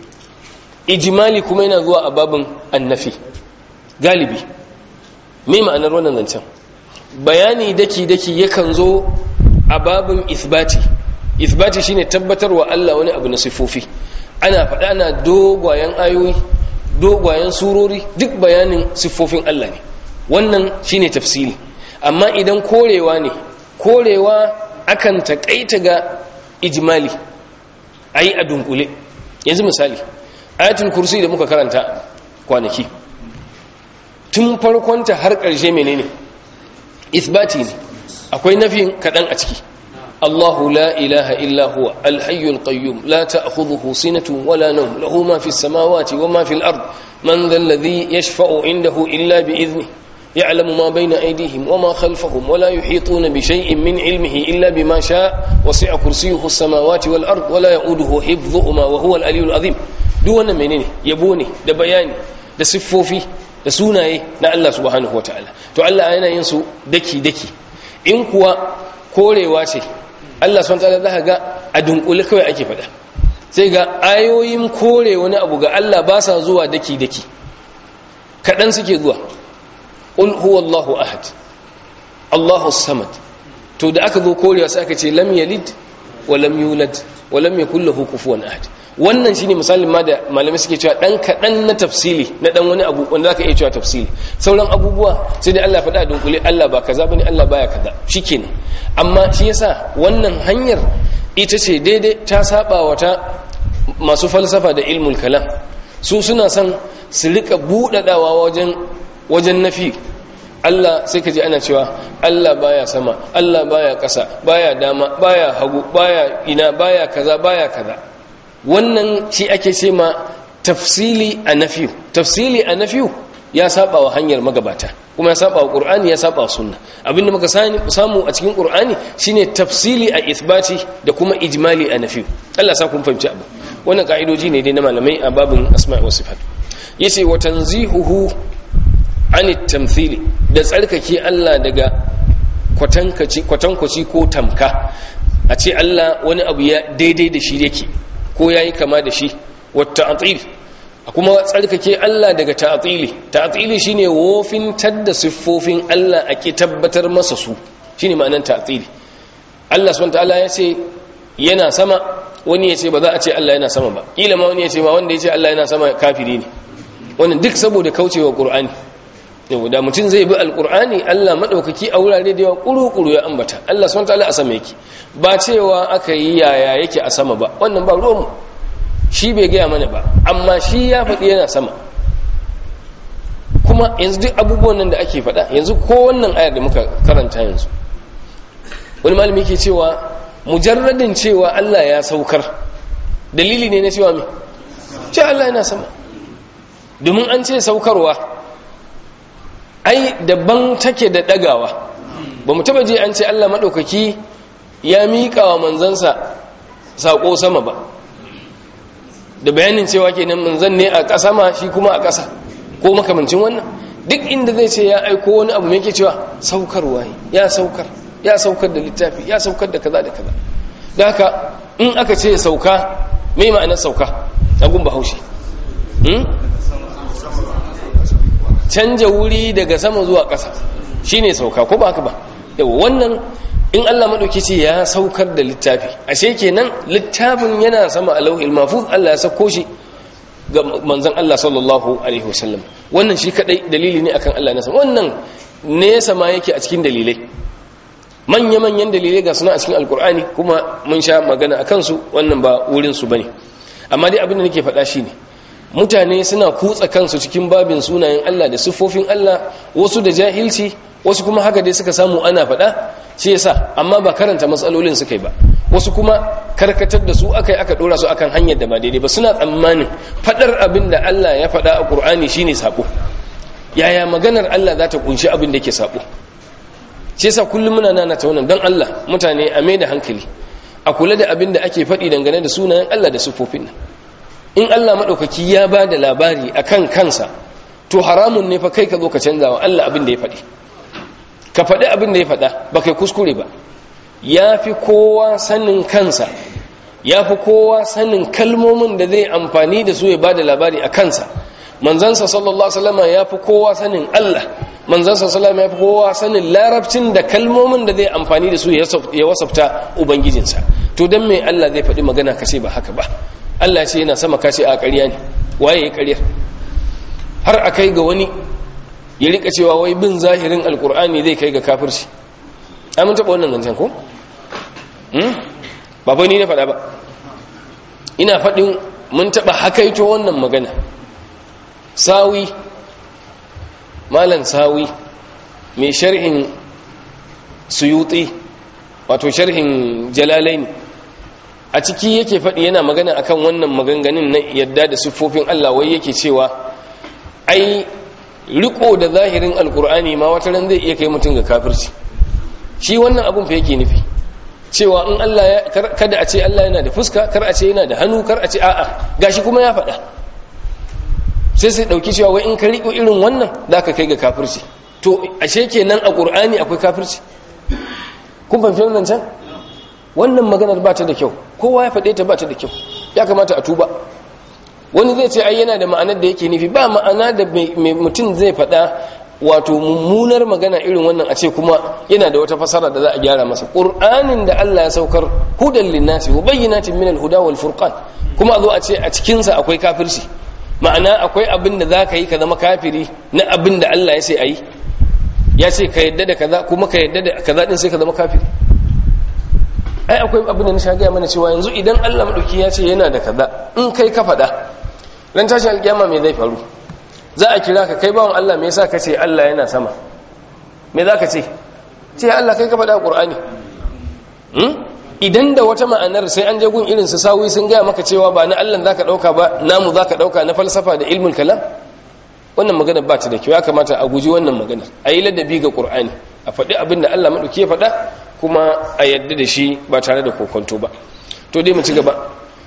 ijimali kuma yana zuwa a babin annafi galibi me ma'anar wannan zancen bayani daki-daki yakan zo a babin isbati isbati shine tabbatarwa Allah wani abu na sifofi ana faɗa ana dogwayen ayoyi dogwayen surori duk bayanin siffofin Allah ne wannan shine tafsili amma idan korewa ne korewa akan takaita ga ijmali ayi a dunkule yanzu misali ayatul kursi da muka karanta kwanaki tun farkonta har ƙarshe menene isbati ne akwai nafin kaɗan a ciki الله لا إله إلا هو الحي القيوم لا تأخذه سنة ولا نوم له ما في السماوات وما في الأرض من ذا الذي يشفع عنده إلا بإذنه يعلم ما بين أيديهم وما خلفهم ولا يحيطون بشيء من علمه إلا بما شاء وسع كرسيه السماوات والأرض ولا يؤوده حفظهما وهو الألي العظيم دون منين يبوني ده بياني ده صفوفي da sunaye na Allah subhanahu wa ta'ala to Allah yana yin su daki-daki in kuwa korewa ce Allah subhanahu wa ta'ala za ga a dunkule kawai ake faɗa sai ga ayoyin kore wani abu ga Allah ba sa zuwa daki-daki kaɗan suke zuwa ƙul huwallahu ahad Allahu samad to da aka zo korewa sai aka ce lam yalid wa lam yulad wa lam yakul lahu kufuwan ahad wannan shine misalin ma da malamai suke cewa dan kadan na tafsili na dan wani abu wanda zaka iya cewa tafsili sauran abubuwa sai dai Allah faɗa dunkule Allah ba kaza bane Allah baya kaza shikenan amma shi yasa wannan hanyar ita ce daidai ta saba wata masu falsafa da ilmul kalam su suna son su rika budadawa wajen wajen nafi Allah sai ka ji ana cewa Allah baya sama Allah baya ƙasa baya dama baya hagu baya ina baya kaza baya kaza wannan shi ake ce ma tafsili a nafiyu tafsili a nafiyu ya saba wa hanyar magabata kuma ya saba wa qur'ani ya saba wa sunna abinda muka samu a cikin qur'ani shine tafsili a ithbati da kuma ijmali a nafiyu Allah sa kun fahimci abu wannan ka'idoji ne dai na malamai a babin asma'i wa sifat yace wa tanzihuhu an tamthili da tsarkake Allah daga kwatankaci kwatankwaci ko tamka a ce Allah wani abu ya daidai da shi yake ko ya yi kama da shi wata atil kuma tsarkake Allah daga ta'atili ta'atili shine wofintar da siffofin Allah a ki tabbatar masa su shine ma'anar ta'atili Allah subhanahu ta'ala ya ce yana sama wani ya ce ba za a ce Allah yana sama ba kila ma wani ya ce ma wanda ya ce Allah yana sama kafiri ne wannan duk saboda kaucewa Qur'ani yau da mutum zai bi alqur'ani Allah madaukaki a wurare da yawa kuru-kuru ya ambata Allah subhanahu ta'ala a sama yake ba cewa aka yi yaya yake a sama ba wannan ba ruwanmu shi bai gaya mana ba amma shi ya faɗi yana sama kuma yanzu duk abubuwan nan da ake faɗa yanzu ko wannan ayar da muka karanta yanzu wani malami ke cewa mujarradin cewa Allah ya saukar dalili ne na cewa me ce Allah yana sama domin an ce saukarwa ai daban take da ɗagawa ba mu taba je an ce Allah maɗaukaki ya miƙa wa manzansa saƙo sama ba da bayanin cewa kenan manzan ne a ƙasa ma shi kuma a ƙasa ko makamancin wannan duk inda zai ce ya aiko wani abu mai ke cewa saukarwa ya saukar ya saukar da littafi ya saukar da kaza da kaza da haka in aka ce sauka mai ma'anar sauka a gun bahaushe canja wuri daga sama zuwa ƙasa shine sauka ko ba haka ba yau wannan in Allah maɗauki ce ya saukar da littafi ashe kenan littafin yana sama a lauhil mafuz Allah ya sauko shi ga manzon Allah sallallahu alaihi wasallam wannan shi kadai dalili ne akan Allah nasa wannan nesa ma yake a cikin dalilai manya-manyan dalilai ga suna a cikin alkur'ani kuma mun sha magana a kansu wannan ba wurin su bane amma dai abin da nake faɗa shine mutane suna kutsa kansu cikin babin sunayen Allah da siffofin Allah wasu da jahilci wasu kuma haka dai suka samu ana faɗa shi yasa amma ba karanta matsalolin suka yi ba wasu kuma karkatar da su aka yi aka ɗora su akan hanyar da ba daidai ba suna tsammanin faɗar abin da Allah ya faɗa a ƙur'ani shine sabo yaya maganar Allah za ta kunshi abin da ke sabo shi yasa kullum muna nana ta wannan don Allah mutane a mai da hankali a kula da abin da ake faɗi dangane da sunayen Allah da siffofin nan in Allah maɗaukaki ya ba da labari a kan kansa to haramun ne fa kai ka zo ka canza wa Allah abin da ya faɗi ka faɗi abin da ya faɗa ba kai kuskure ba ya fi kowa sanin kansa ya fi kowa sanin kalmomin da zai amfani da su ya ba da labari a kansa manzansa sallallahu alaihi ya fi kowa sanin Allah manzansa sallallahu ya fi kowa sanin larabcin da kalmomin da zai amfani da su ya wasafta ubangijinsa to dan me Allah zai faɗi magana kace ba haka ba Allah ce yana sama kace a ƙarya ne waye ya ƙarya har a kai ga wani ya rika cewa wai bin zahirin alkur'ani zai kai ga kafirci ai mun taɓa wannan zancen ko ba fa ni na faɗa ba ina faɗin mun taɓa hakaito wannan magana sawi malan sawi mai sharhin suyuti wato sharhin jalalaini a ciki yake faɗi yana magana akan wannan maganganun na yadda da siffofin Allah wai yake cewa ai riko da zahirin alkur'ani ma wata ran zai iya kai mutum ga kafirci shi wannan abun fa yake nufi cewa in Allah ya kada a ce Allah yana da fuska kar a ce yana da hannu kar a ce a'a gashi kuma ya faɗa sai sai dauki cewa wai in ka riko irin wannan zaka kai ga kafirci to ashe kenan a qur'ani akwai kafirci kun fahimci wannan can wannan maganar ba ta da kyau kowa ya faɗe ta ba ta da kyau ya kamata a tuba wani zai ce ai yana da ma'anar da yake nufi ba ma'ana da mai mutum zai faɗa wato mummunar magana irin wannan a ce kuma yana da wata fasara da za a gyara masa ƙur'anin da Allah ya saukar hudan linnasi wa bayyinatin min al-huda wal furqan kuma a zo a ce a cikin sa akwai kafirci ma'ana akwai abin da zaka yi ka zama kafiri na abin da Allah ya ce ayi ya ce ka yadda da kaza kuma ka yadda da kaza din sai ka zama kafiri ai akwai abin da na sha gaya mana cewa yanzu idan Allah madauki ya ce yana da kaza in kai ka faɗa ran tashin alkiyama me zai faru za a kira ka kai bawan Allah me yasa ka ce Allah yana sama me za ka ce ce Allah kai ka faɗa a Qur'ani hmm? idan da wata ma'anar sai an je gun irin su sawi sun gaya maka cewa ba na Allah zaka dauka ba namu zaka dauka na falsafa da ilmul kalam wannan magana ba ta da kyau ya kamata a guji wannan magana a yi ladabi ga Qur'ani a faɗi abin da Allah madauki ya faɗa kuma a yadda da shi ba tare da kokonto ba to dai mu ci gaba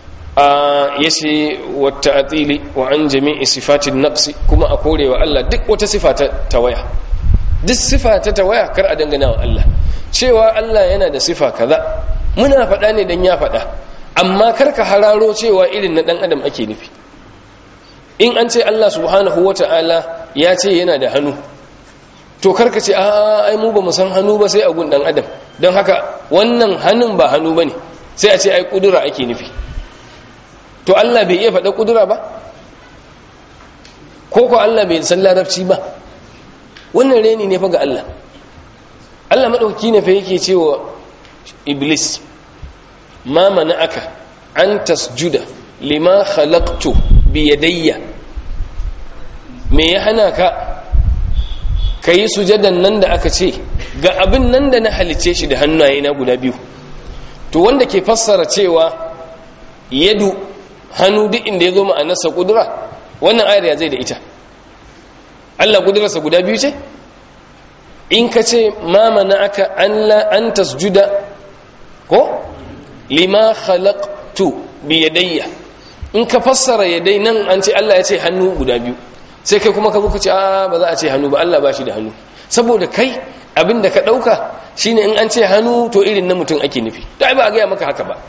a yace wata atili wa an jami'i sifatin naqsi kuma a korewa Allah duk wata sifa ta tawaya duk sifa ta tawaya kar a dangana wa Allah cewa Allah yana da sifa kaza muna faɗa ne dan ya faɗa amma kar ka hararo cewa irin na dan adam ake nufi in an ce Allah subhanahu wata'ala ya ce yana da hannu to karka ce a ai mu ba mu san hannu ba sai a gun dan adam don haka wannan hannun ba hannu bane sai a ce ai kudura ake nufi to Allah bai iya faɗa kudura ba ko ko Allah bai san larabci ba wannan reni ne fa ga Allah Allah madauki ne fa yake cewa iblis ma mana'aka an tasjuda lima khalaqtu bi yadayya me ya hana ka kayi sujadan nan da aka ce ga abin nan da na halice shi da hannaye na guda biyu to wanda ke fassara cewa yadu hannu duk inda ya zo ma'anarsa kudura wannan ayar ya zai da ita Allah kudurarsa guda biyu ce in ka ce ma mana'aka an tasjuda ko lima khalaqtu bi yadayya in ka fassara yadai nan an ce Allah ya ce hannu guda biyu sai kai kuma ka zo ka ce a ba za a ce hannu ba Allah ba shi da hannu saboda kai abin da ka dauka shine in an ce hannu to irin na mutum ake nufi to ai ba a gaya maka haka ba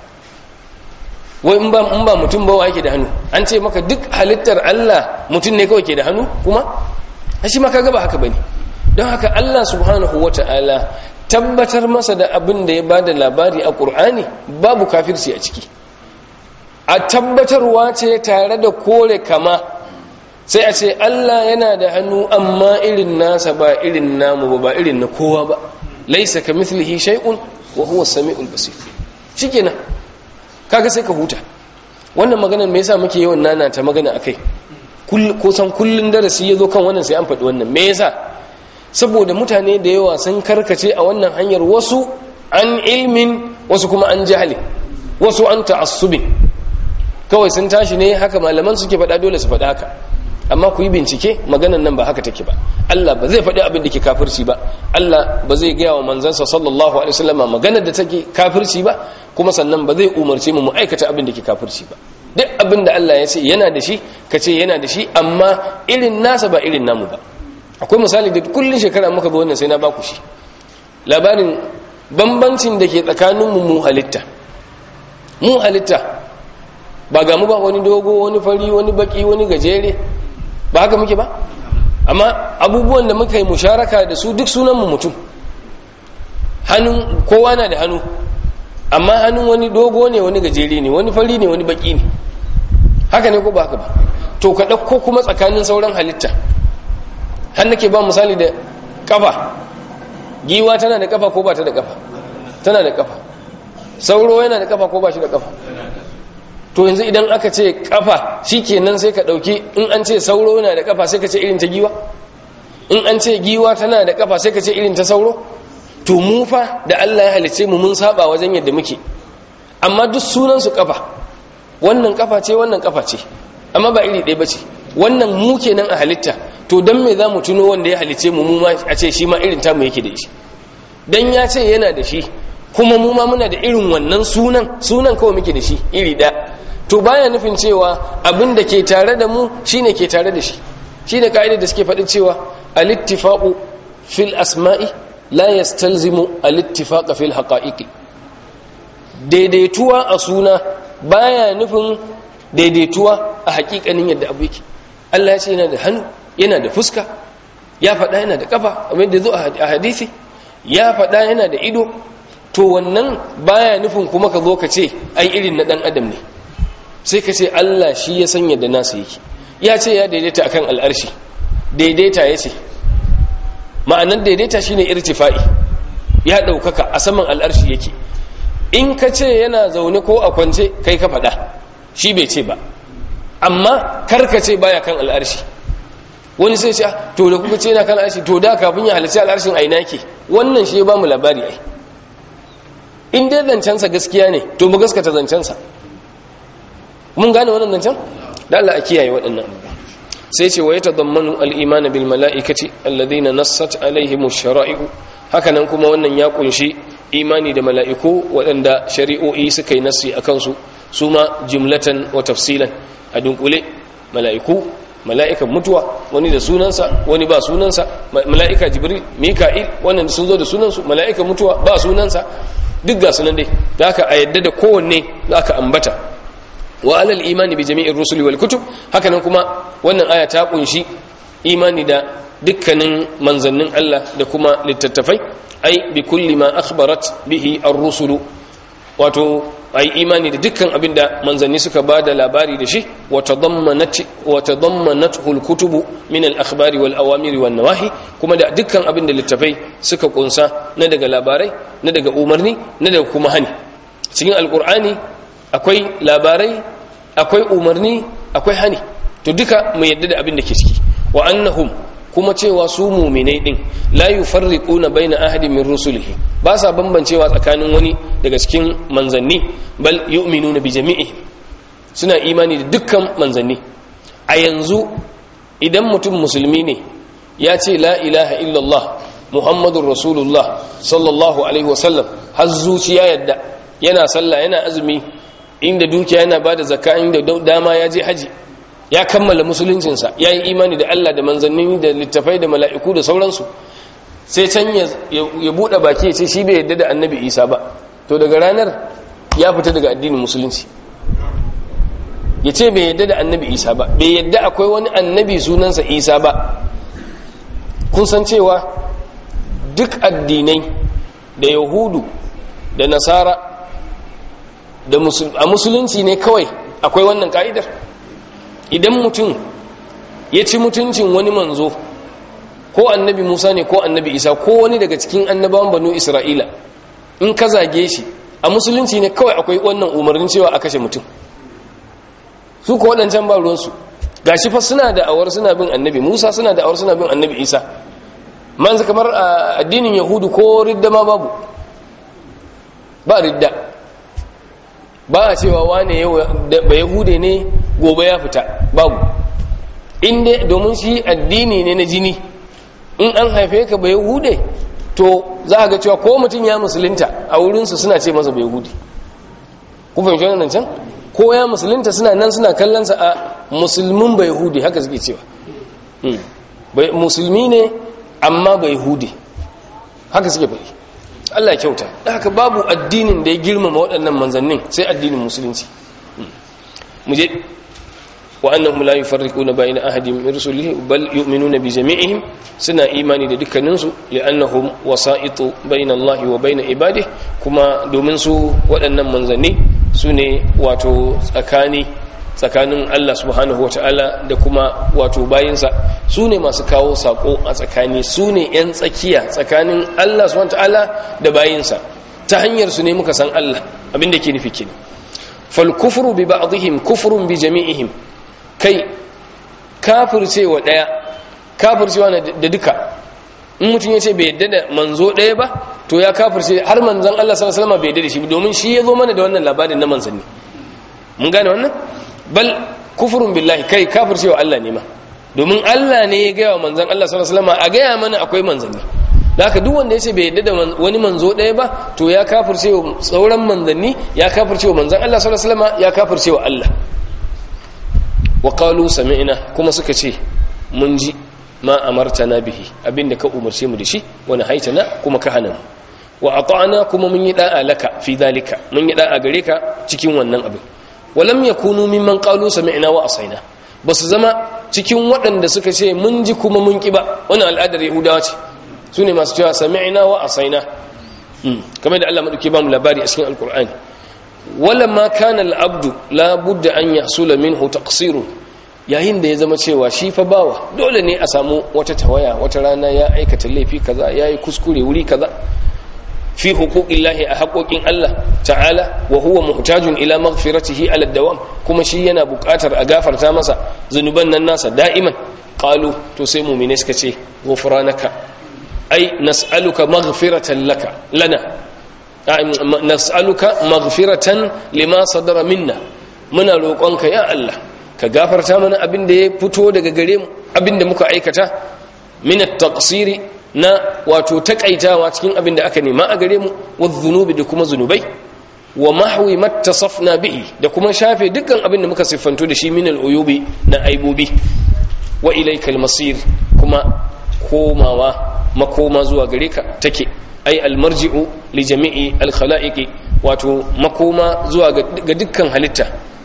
wai in ba in ba mutum ba wa yake da hannu an ce maka duk halittar Allah mutum ne kawai ke da hannu kuma shi ma kaga ba haka bane don haka Allah subhanahu wataala tabbatar masa da abin da ya ba da labari a ƙur'ani babu kafirci a ciki a tabbatarwa ce tare da kore kama sai a ce Allah yana da hannu amma irin nasa ba irin namu ba ba irin na kowa ba laisa ka mithlihi shay'un wa huwa samiul basir shikenan kaga sai ka huta wannan maganar me yasa muke yawan nana ta magana akai kusan kullun darasi yazo kan wannan sai an faɗi wannan me yasa saboda mutane da yawa sun karkace a wannan hanyar wasu an ilmin wasu kuma an jahali wasu an ta'assubin kawai sun tashi ne haka malaman suke faɗa dole su faɗa haka amma ku yi bincike maganan nan ba haka take ba Allah ba zai faɗi abin da ke kafirci ba Allah ba zai gaya wa manzansa sallallahu alaihi wasallam maganar da take kafirci ba kuma sannan ba zai umarce mu mu aikata abin da ke kafirci ba duk abin da Allah ya ce yana da shi ka ce yana da shi amma irin nasa ba irin namu ba akwai misali da kullun shekara muka bi wannan sai na baku shi labarin bambancin da ke tsakaninmu mu halitta mu halitta ba ga mu ba wani dogo wani fari wani baki wani gajere ba haka muke ba amma abubuwan da muka yi musharaka da su duk sunanmu mutum hannun kowa na da hannu amma hannun wani dogo ne wani gajere ne wani fari ne wani baki ne haka ne ko ba haka ba to ka ɗauko kuma tsakanin sauran halitta har nake ba misali da kafa giwa tana da kafa ko ba ta da kafa tana da kafa sauro yana da kafa ko ba shi da kafa to yanzu idan aka ce kafa shikenan sai ka dauki in an ce sauro yana da kafa sai ka ce irin ta giwa in an ce giwa tana da kafa sai ka ce irin ta sauro to mu fa da Allah ya halice mu mun saba wajen yadda muke amma duk sunan su kafa wannan kafa ce wannan kafa ce amma ba iri ɗaya bace wannan mu kenan a halitta to dan me za mu tuno wanda ya halice mu mu ma a ce shi ma irin tamu yake da shi dan ya ce yana da shi kuma mu ma muna da irin wannan sunan sunan kawai muke da shi iri da to baya nufin cewa abin da ke tare da mu shine ke tare da shi shine ka'idar da suke faɗin cewa al-ittifaqu fil asma'i la yastalzimu al-ittifaq fil haqa'iqi daidaituwa a suna baya nufin daidaituwa a hakikanin yadda abu yake Allah ya ce yana da hannu yana da fuska ya faɗa yana da kafa kamar da zo a hadisi ya faɗa yana da ido to wannan baya nufin kuma ka zo ka ce ai irin na dan adam ne sai ka ce Allah shi ya sanya da nasa yake ya ce ya daidaita akan al'arshi daidaita ya ce ma'anar daidaita shine irtifa'i ya ɗaukaka a saman al'arshi yake in ka ce yana zaune ko a kwance kai ka faɗa shi bai ce ba amma karka ce baya kan al'arshi wani sai ce to da kuka ce yana kan al'arshi to da kafin ya halarci al'arshin aina yake wannan shi ya ba mu labari ai in dai zancensa gaskiya ne to mu gaskata zancensa mun gane wannan zancen da Allah a kiyaye waɗannan sai ce wa ya tadammanu al-iman bil mala'ikati alladhina nassat alaihim ash-shara'i'u hakanan kuma wannan ya kunshi imani da mala'iku waɗanda shari'o'i suka yi nassi akan su su ma jumlatan wa tafsilan a dunkule mala'iku mala'ikan mutuwa wani da sunansa wani ba sunansa mala'ika jibril mika'il wannan sun zo da sunansu mala'ikan mutuwa ba sunansa duk ga sunan dai da aka a yadda da kowanne za ka ambata wa alal imani bi jami'ir rusuli wal kutub hakanan kuma wannan aya ta kunshi imani da dukkanin manzannin Allah da kuma littattafai ai bi kulli ma akhbarat bihi ar-rusulu wato ai imani da dukkan abinda manzanni suka bada labari da shi wa tadammanat wa tadammanathu al-kutubu min al-akhbari wal awamiri wan nawahi kuma da dukkan abinda littafai suka kunsa na daga labarai na daga umarni na daga kuma hani cikin alqur'ani akwai labarai akwai umarni akwai hani to duka mu yadda da abin da ke ciki wa annahum kuma cewa su muminai din la yufarriquna baina ahadin min rusulihi ba sa bambancewa tsakanin wani daga cikin manzanni bal yu'minuna bi jami'i suna imani da dukkan manzanni a yanzu idan mutum musulmi ne ya ce la ilaha illallah muhammadur rasulullah sallallahu alaihi wasallam har zuciya yadda yana sallah yana azumi inda dukiya yana bada zakka inda dama ya je haji ya kammala musuluncinsa ya yi imani da Allah da manzanni da littafai da mala'iku da sauransu sai can ya buɗe baki ya ce shi bai yadda da annabi isa ba to daga ranar ya fita daga addinin musulunci ya ce bai yadda da annabi isa ba bai yadda akwai wani annabi sunansa isa ba kun san cewa duk addinai da yahudu da nasara a musulunci ne kawai akwai wannan ka'idar idan mutum ya ci mutuncin wani manzo ko annabi musa ne ko annabi isa ko wani daga cikin annabawan banu isra'ila in ka zage shi a musulunci ne kawai akwai wannan umarnin cewa a kashe mutum su ko waɗancan ba ruwansu ga shi fa suna da awar suna bin annabi musa suna da awar suna bin annabi isa man kamar a addinin yahudu ko ridda ma babu ba ridda ba a cewa wane ba yahude ne gobe ya fita babu inda domin shi addini ne na jini in an haife ka ba yahude to za a ga cewa ko mutum ya musulunta a wurinsu suna ce masa ba yahudi ku fahimci wannan can ko ya musulunta suna nan suna kallonsa a musulmin ba yahudi haka suke cewa musulmi ne amma ba yahudi haka suke faɗi Allah kyauta da haka babu addinin da ya girmama waɗannan manzannin sai addinin musulunci mu je wa annahum la yufarriquna bayna ahadin min rusulihi bal yu'minuna bi jami'ihim suna imani da dukkanin su li'annahum wasa'itu bayna Allah wa bayna ibadihi kuma domin su waɗannan manzanni sune wato tsakani tsakanin Allah subhanahu wata'ala da kuma wato bayinsa su ne masu kawo sako a tsakani su ne 'yan tsakiya tsakanin Allah subhanahu wata'ala da bayinsa ta hanyar su ne muka san Allah abinda ke nufi kenan fal kufru bi ba'dihim kufrun bi jami'ihim kai kafircewa daya kafircewa da duka in mutum ya ce bai yadda da manzo daya ba to ya kafirce har manzon Allah sallallahu alaihi wasallam bai yadda da shi domin shi ya zo mana da wannan labarin na manzanni mun gane wannan bal kufurun billahi kai kafircewa Allah ne ma domin Allah ne ya gaya wa manzan Allah sallallahu alaihi wasallam a gaya mana akwai manzanni da haka duk wanda ya ce bai yadda da wani manzo ɗaya ba to ya kafircewa sauran manzanni ya kafircewa manzan Allah sallallahu alaihi wasallam ya kafircewa Allah wa qalu sami'na kuma suka ce mun ji ma amartana bihi abinda ka umarce mu da shi wani haitana kuma ka hana mu wa ata'na kuma mun yi da'a laka fi dalika mun yi da'a gare ka cikin wannan abin walam yakunu mimman qalu sami'na wa asaina basu zama cikin waɗanda suka ce mun ji kuma mun ki ba wannan al'adar yahudawa ce sune masu cewa sami'na wa asaina kamar da Allah madauke ba mu labari a cikin alqur'ani walamma kana al'abdu la budda an yahsula minhu taqsirun yayin da ya zama cewa shi fa bawa dole ne a samu wata tawaya wata rana ya aikata laifi kaza yayi kuskure wuri kaza fi huquqillahi a haƙoƙin Allah ta'ala wa huwa muhtajun ila maghfiratihi ala dawam kuma shi yana buƙatar a gafarta masa zunuban nan nasa da'iman qalu to sai mu'mine suka ce ghufranaka ai nas'aluka maghfiratan laka lana nas'aluka maghfiratan lima sadara minna muna roƙonka ya Allah ka gafarta mana abin da ya fito daga gare mu abin da muka aikata min at-taqsiri na wato takaitawa cikin abin da aka nema a gare mu wadh-dhunubi da kuma zunubai wa mahwi mattasafna bihi da kuma shafe dukkan abin da muka siffanto da shi min al-uyubi na aibobi wa ilayka al-masir kuma komawa makoma zuwa gare ka take ai almarji'u li jami'i alkhalaiqi wato makoma zuwa ga dukkan halitta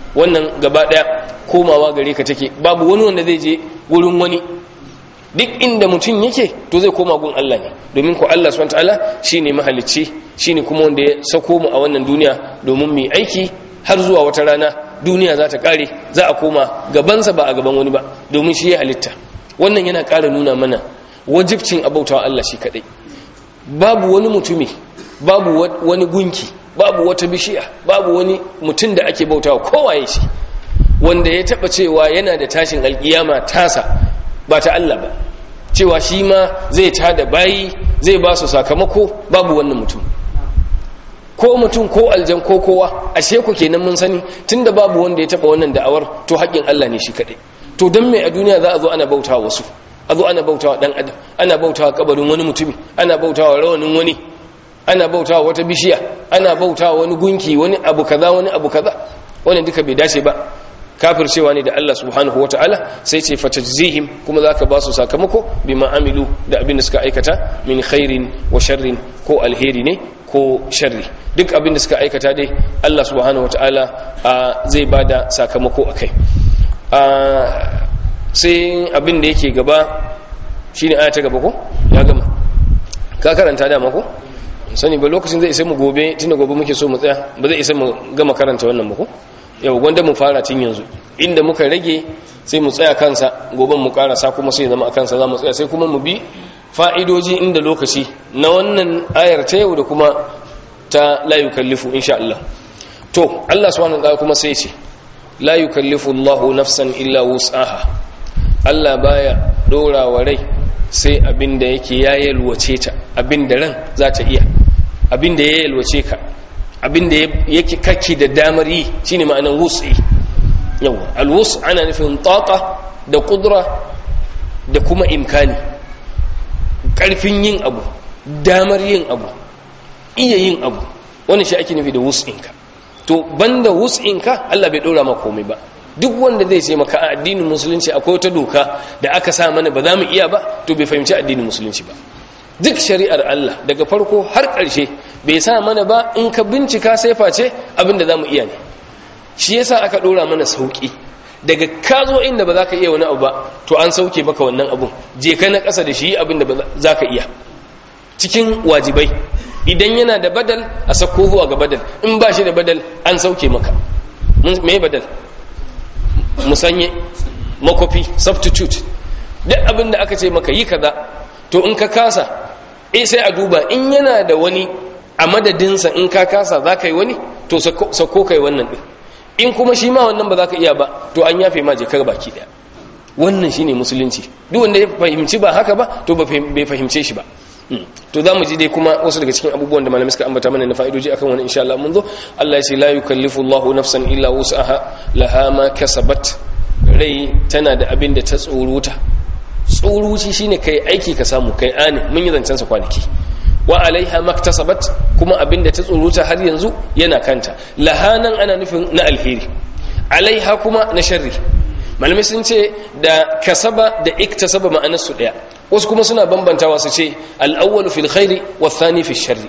wannan gaba daya komawa gare ka take babu wani wanda zai je wurin wani duk inda mutum yake to zai koma gun Allah ne domin ko Allah subhanahu wataala shine mahalicci shine kuma wanda ya sako mu a wannan duniya domin mu aiki har zuwa wata rana duniya za ta kare za a koma gabansa ba a gaban wani ba domin shi ya halitta wannan yana ƙara nuna mana wajibcin abautawa Allah shi kadai babu wani mutumi babu wani gunki babu wata bishiya babu wani mutum da ake bautawa kowaye shi wanda ya taba cewa yana da tashin alkiyama tasa ba ta Allah ba cewa shi ma zai tada bayi zai ba su sakamako babu wannan mutum ko mutum ko aljan ko kowa ashe ku kenan mun sani tunda babu wanda ya taba wannan da'awar to haƙƙin Allah ne shi kaɗai to don me a duniya za a zo ana bautawa wasu a zo ana bautawa dan adam ana bautawa kabarin wani mutumi ana bautawa rawanin wani ana bautawa wata bishiya ana bautawa wani gunki wani abu kaza wani abu kaza wannan duka bai dace ba kafircewa ne da Allah subhanahu wataala sai ce fatajzihim kuma zaka ba su sakamako bima amilu da abin da suka aikata min khairin wa sharrin ko alheri ne ko sharri duk abin da suka aikata dai Allah subhanahu wataala zai bada sakamako akai sai abin da yake gaba shine aya ta gaba ko ya gama ka karanta dama ko sani ba lokacin zai isa mu gobe tunda gobe muke so mu tsaya ba zai isa mu gama karanta wannan ba ko yau gwanda mu fara tun yanzu inda muka rage sai mu tsaya kansa gobe mu karasa kuma sai zama a kansa za mu tsaya sai kuma mu bi fa'idoji inda lokaci na wannan ayar ta yau da kuma ta la yukallifu insha Allah to Allah subhanahu wa ta'ala kuma sai ce la yukallifu Allahu nafsan illa wus'aha Allah baya dora wa rai sai abinda yake ya yalwace ta abinda ran za ta iya abinda ya yalwace ka abinda yake kake da damar yi shine ma'anar wus'i yawa alwus ana nufin taqa da kudura da kuma imkani karfin yin abu damar yin abu iya yin abu wannan shi ake nufi da wus'inka to banda wus'inka Allah bai dora maka komai ba duk wanda zai ce maka a addinin musulunci akwai wata doka da aka sa mana ba za mu iya ba to bai fahimci addinin musulunci ba duk shari'ar Allah daga farko har ƙarshe bai sa mana ba in ka bincika sai face abin da za mu iya ne shi yasa aka dora mana sauki daga ka zo inda ba za ka iya wani abu ba to an sauke maka wannan abun je ka na ƙasa da shi abin da za ka iya cikin wajibai idan yana da badal a sako zuwa ga badal in ba shi da badal an sauke maka me badal musanye makofi substitute duk abin da aka ce maka yi kaza to in ka kasa eh sai a duba in yana da wani a madadinsa in ka kasa za ka yi wani to sako kai wannan din in kuma shi ma wannan ba za ka iya ba to an yafe ma jekar baki daya wannan shine musulunci duk wanda ya fahimci ba haka ba to bai fahimce shi ba to za mu ji dai kuma wasu daga cikin abubuwan da malamai suka ambata mana na fa'idoji akan wani insha Allah mun zo Allah ya ce la yukallifu Allahu nafsan illa wus'aha laha ma kasabat rai tana da abin da ta tsoruta tsoruci shine kai aiki ka samu kai ani mun yi zancen sa kwanaki wa alaiha maktasabat kuma abin da ta tsoruta har yanzu yana kanta lahanan ana nufin na alheri alaiha kuma na sharri malamai sun ce da kasaba da iktasaba ma'anarsu ɗaya wasu kuma suna bambantawa su ce al'awwalu fil khairi wa thani fil sharri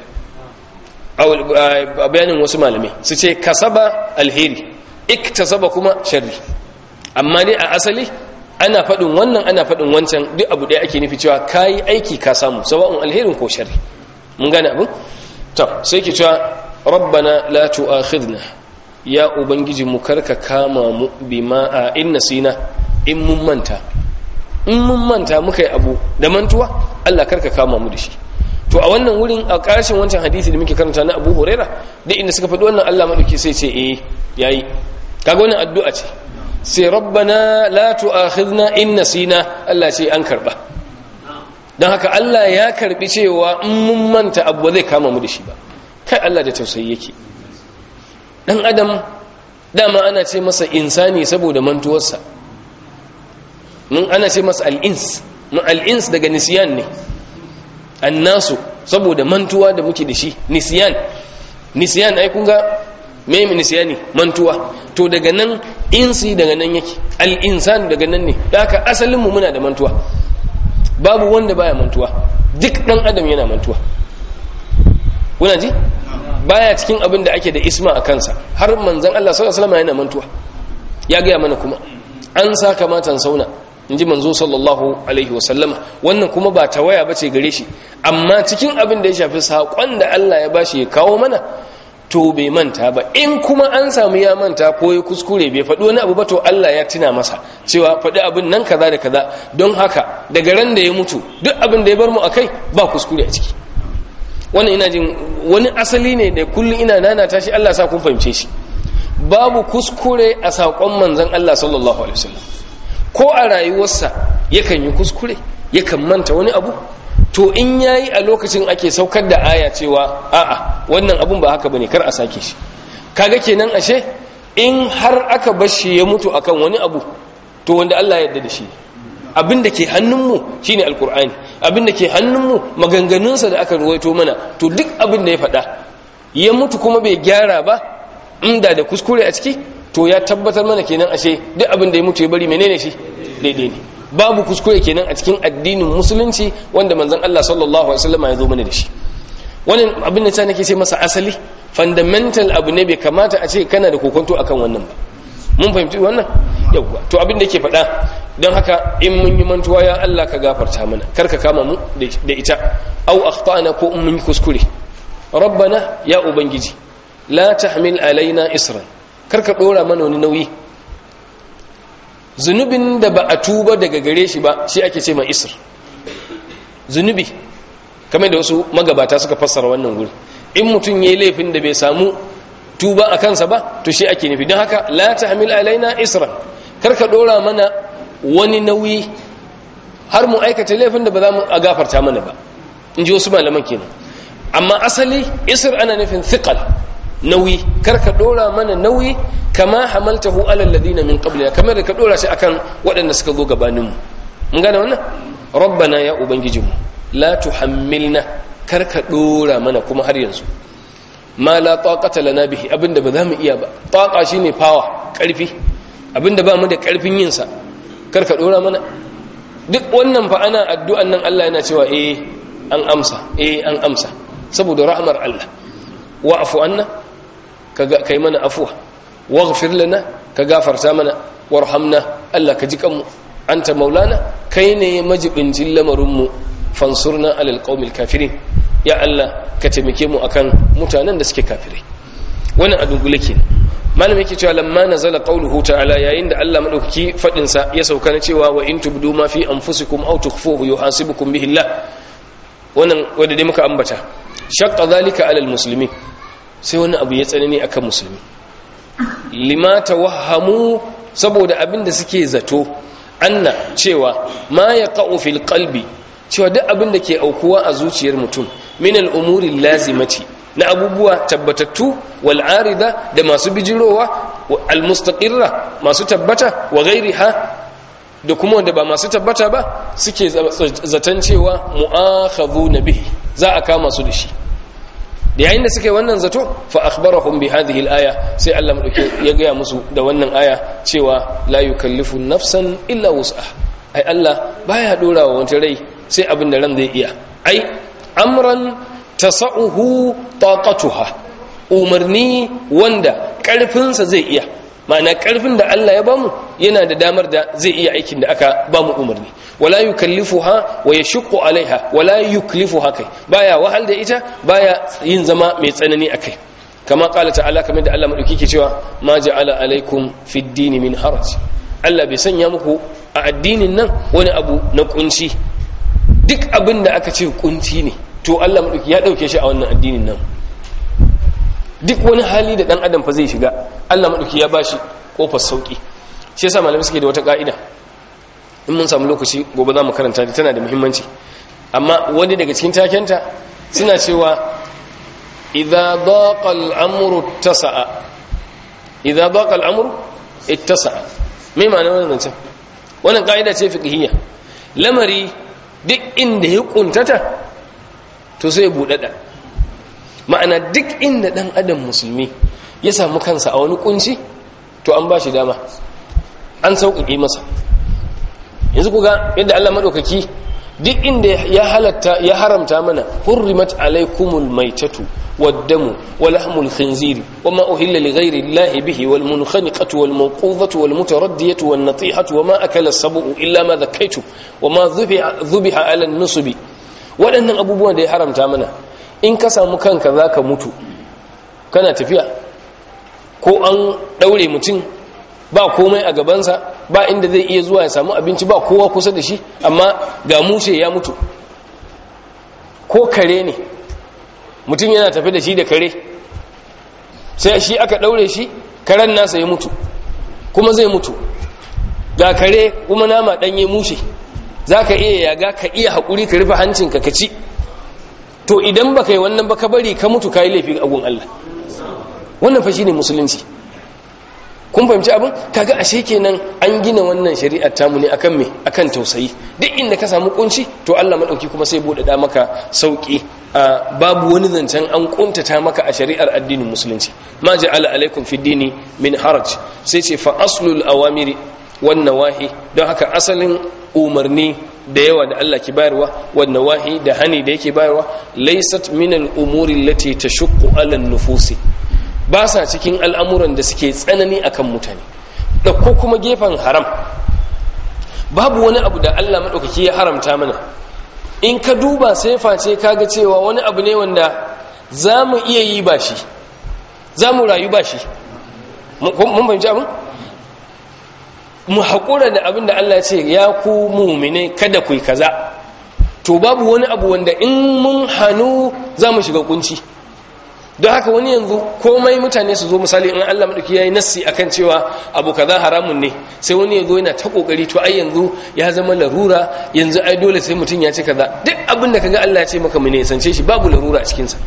a bayanin wasu malamai su ce kasaba alheri iktasaba kuma sharri amma dai a asali ana faɗin wannan ana faɗin wancan duk abu ɗaya ake nufi cewa kayi aiki ka samu sawa'un alherin ko sharri mun gane abin to sai ke cewa rabbana la tu'akhidna ya ubangiji mu karka kama mu bima a in nasina in mun manta in mun manta muka yi abu da mantuwa Allah karka kama mu da shi to a wannan wurin a ƙarshen wancan hadisi da muke karanta na Abu Huraira da inda suka faɗi wannan Allah madauki sai ce eh yayi kaga wannan addu'a ce sai rabbana la tu'akhidna in nasina Allah ce an karba dan haka Allah ya karbi cewa in mun manta abu zai kama mu da shi ba kai Allah da tausayi yake dan adam dama ana ce masa insani saboda mantuwarsa mun ana ce masa al'ins mun al'ins daga nisyan ne annasu saboda mantuwa da muke da shi nisyan nisyan ai kun ga me nisyani mantuwa to daga nan insi daga nan yake al'insan daga nan ne da haka asalin mu muna da mantuwa babu wanda baya mantuwa duk dan adam yana mantuwa kuna ji baya cikin abin da ake da isma a kansa har manzan Allah sallallahu alaihi wasallam yana mantuwa ya gaya mana kuma an sa kamatan sauna in ji manzo sallallahu alaihi wasallama wannan kuma ba tawaya ba ce gare shi amma cikin abin da ya shafi saƙon da Allah ya bashi ya kawo mana to bai manta ba in kuma an samu ya manta ko ya kuskure bai faɗi wani abu ba to Allah ya tuna masa cewa faɗi abin nan kaza da kaza don haka daga ran da ya mutu duk abin da ya bar mu akai ba kuskure a ciki wannan ina jin wani asali ne da kullum ina nana tashi Allah sa kun fahimce shi babu kuskure a saƙon manzon Allah sallallahu alaihi wasallam ko a rayuwarsa yakan yi kuskure yakan manta wani abu to in yayi a lokacin ake saukar da aya cewa a'a wannan abun ba haka bane kar a sake shi kaga kenan ashe in har aka bar shi ya mutu akan wani abu to wanda Allah ya yarda da shi abin da ke hannunmu shine alkur'ani abin da ke hannunmu maganganunsa da aka ruwaito mana to duk abin da ya faɗa ya mutu kuma bai gyara ba inda da kuskure a ciki to ya tabbatar mana kenan ashe duk abin da ya mutu ya bari menene shi daidai ne babu kuskure kenan a cikin addinin musulunci wanda manzon Allah sallallahu alaihi wasallam ya zo mana da shi wannan abin da nake ce masa asali fundamental abu ne bai kamata a ce kana da kokonto akan wannan ba mun fahimci wannan yauwa to abin da yake faɗa don haka in mun yi mantuwa ya Allah ka gafarta mana kar ka kama mu da ita au akhtana ko in mun yi kuskure rabbana ya ubangiji la tahmil alaina isran kar ka dora mana wani nauyi zunubin da ba a tuba daga gare shi ba shi ake ce ma isr zunubi kamar da wasu magabata suka fassara wannan guri in mutum yayi laifin da bai samu tuba a kansa ba to shi ake nufi don haka la tahmil alaina isran kar ka dora mana wani nauyi har mu aikata laifin da ba za mu a gafarta mana ba in ji wasu malaman kenan amma asali isr ana nufin thiqal nauyi kar ka dora mana nauyi kama hamaltahu ala alladhina min qablina kamar da ka dora shi akan waɗanda suka zo gabanin mu mun gane wannan rabbana ya ubangijinmu la tuhammilna kar ka dora mana kuma har yanzu ma la taqata lana bihi abinda ba za mu iya ba taqa shine power karfi abinda ba mu da karfin yin sa kar ka dora mana duk wannan fa ana addu'an nan Allah yana cewa eh an amsa eh an amsa saboda rahmar Allah wa'fu anna kaga kai mana afwa waghfir lana ka gafarta mana warhamna Allah ka ji kanmu anta maulana kai ne majibincin lamarin mu fansurna alal qaumil kafirin ya Allah ka taimake mu akan mutanen da suke kafirai wannan a dungule kenan malam yake cewa lamma nazala qawluhu ta'ala yayin da Allah madaukaki fadin sa ya sauka na cewa wa in tubdu ma fi anfusikum aw tukhfuhu yuhasibukum bihi Allah wannan wanda dai muka ambata shaqqa zalika alal muslimin sai wani abu ya tsanani akan musulmi lima tawahhamu saboda abin da suke zato anna cewa ma yaqa'u fil qalbi cewa duk abin da ke aukuwa a zuciyar mutum min al'umuri lazimati na abubuwa tabbatattu wal'arida da masu bijirowa al-mustaqirra masu tabbata wa gairiha da kuma wanda ba masu tabbata ba suke zaton cewa mu'akhadhu na bihi za a kama su da shi da yayin da suke wannan zato fa akhbarahum bi hadhihi al-aya sai Allah madauke ya gaya musu da wannan aya cewa la yukallifu nafsan illa wus'aha ai Allah baya dora wa wata rai sai abin da ran zai iya ai amran tasa'uhu taqatuha umarni wanda karfinsa zai iya ma'ana karfin da Allah ya bamu yana da damar da zai iya aikin da aka bamu umarni wala yukallifuha wa yashqu alaiha wala yuklifuha kai baya wahal da ita baya yin zama mai tsanani akai kama qala ta'ala kamar da Allah madauki ke cewa ma ja'ala alaikum fid dini min haraj Allah bai sanya muku a addinin nan wani abu na kunci duk abin da aka ce kunci ne to Allah madauki ya dauke shi a wannan addinin nan duk wani hali da dan adam fa zai shiga Allah madauki ya bashi kofar sauki shi yasa malamai suke da wata ka'ida in mun samu lokaci gobe za mu karanta ta tana da muhimmanci amma wani daga cikin takenta suna cewa idza daqa al-amru ittasa'a idza daqa al-amru ittasa'a me ma'anar wannan zancen wannan ka'ida ce fiqhiyya lamari duk inda ya kuntata to sai ya budada ma'ana duk inda dan adam musulmi ya samu kansa a wani kunci to an ba shi dama an sauƙaƙe masa yanzu kuga yadda Allah maɗaukaki duk inda ya halatta ya haramta mana hurrimat alaikumul maitatu والدم ولحم الخنزير وما أهل لغير الله به والمنخنقة والموقوذة والمتردية والنطيحة وما أكل السبع إلا ما ذكيت وما ذبح, ذبح على النصب waɗannan abubuwan da ya haramta mana in ka samu kanka za ka mutu kana tafiya ko an ɗaure mutum ba komai a gabansa ba inda zai iya zuwa ya samu abinci ba kowa kusa da shi amma ga mushe ya mutu ko kare ne mutum yana tafi da shi da kare sai shi aka ɗaure shi karen nasa ya mutu kuma zai mutu ga kare kuma nama ɗanye mushe za ka iya yaga ka iya haƙuri ka rufe hancinka ka ci to idan ba ka yi wannan ba ka bari ka mutu ka yi laifin agun Allah wannan fa shi ne musulunci kun fahimci abin kaga ashe kenan an gina wannan shari'ar tamu ne akan me akan tausayi duk inda ka samu kunci to Allah madauki kuma sai bude da maka sauki babu wani zancen an kuntata maka a shari'ar addinin musulunci ma ja'ala alaikum fi dini min haraj sai ce fa aslul awamiri wan nawahi don haka asalin umarni da yawa da Allah ke bayarwa wan nawahi da hani da yake bayarwa laysat min al umuri allati tashqu ala an nufusi ba sa cikin al'amuran da suke tsanani akan mutane da ko kuma gefen haram babu wani abu da Allah maɗaukaki ya haramta mana in ka duba sai face kaga cewa wani abu ne wanda za mu iya yi ba shi za mu rayu ba shi mun fahimci abin mu haƙura da abin da Allah ce ya ku mumine kada ku yi kaza to babu wani abu wanda in mun hannu za mu shiga kunci don haka wani yanzu komai mutane su zo misali in Allah madauki yayi nassi akan cewa abu kaza haramun ne sai wani yazo yana ta kokari to ai yanzu ya zama larura yanzu ai dole sai mutum ya ce kaza duk abin da kaga Allah ya ce maka mu ne sance shi babu larura a cikin sa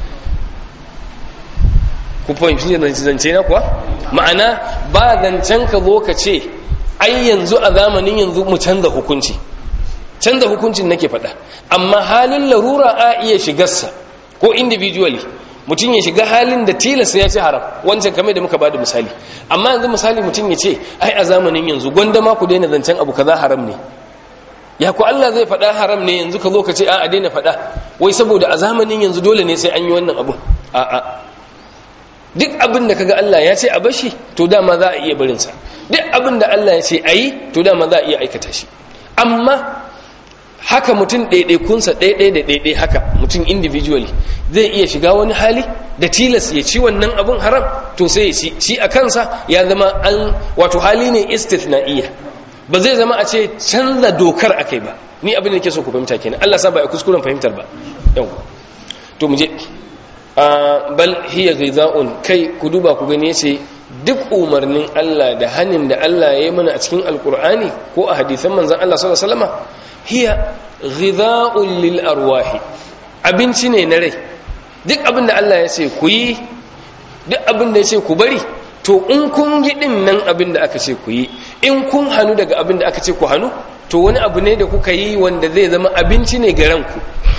ku fahimci ne zance na kuwa ma'ana ba zancen ka zo ka ce ai yanzu a zamanin yanzu mu canza hukunci canza hukuncin nake faɗa amma halin larura a iya shigarsa ko individually mutum ya shiga halin da tilasta ya ce haram wancan kamar da muka bada misali amma yanzu misali mutum ya ce ai a zamanin yanzu gwanda ma ku daina zancen abu kaza haram ne ya ku Allah zai faɗa haram ne yanzu ka zo ka ce a daina faɗa wai saboda a zamanin yanzu dole ne sai an yi wannan abu a'a duk abin da kaga Allah ya ce a bashi to dama za a iya barin sa duk abin da Allah ya ce a yi to dama za a iya aikata shi amma haka mutum ɗaiɗaikunsa ɗaiɗai da ɗaiɗai haka mutum individually zai iya shiga wani hali da tilas ya ci wannan abin haram to sai ya ci shi a kansa ya zama an wato hali ne istithna'iyya ba zai zama a ce canza dokar akai ba ni abin da ke so ku fahimta kenan Allah sa ba a kuskuren fahimtar ba yau to mu je bal hiya ghidha'un kai ku duba ku gani yace duk umarnin Allah da hanin da Allah ya yi mana a cikin alkur'ani ko a hadisan manzon Allah sallallahu alaihi wasallam hiya ghidha'un lil arwahi abinci ne na rai duk abin da Allah ya ce ku yi duk abin da ya ce ku bari to in kun yi din nan abin da aka ce ku yi in kun hannu daga abin da aka ce ku hannu to wani abu ne da kuka yi wanda zai zama abinci ne ga ranku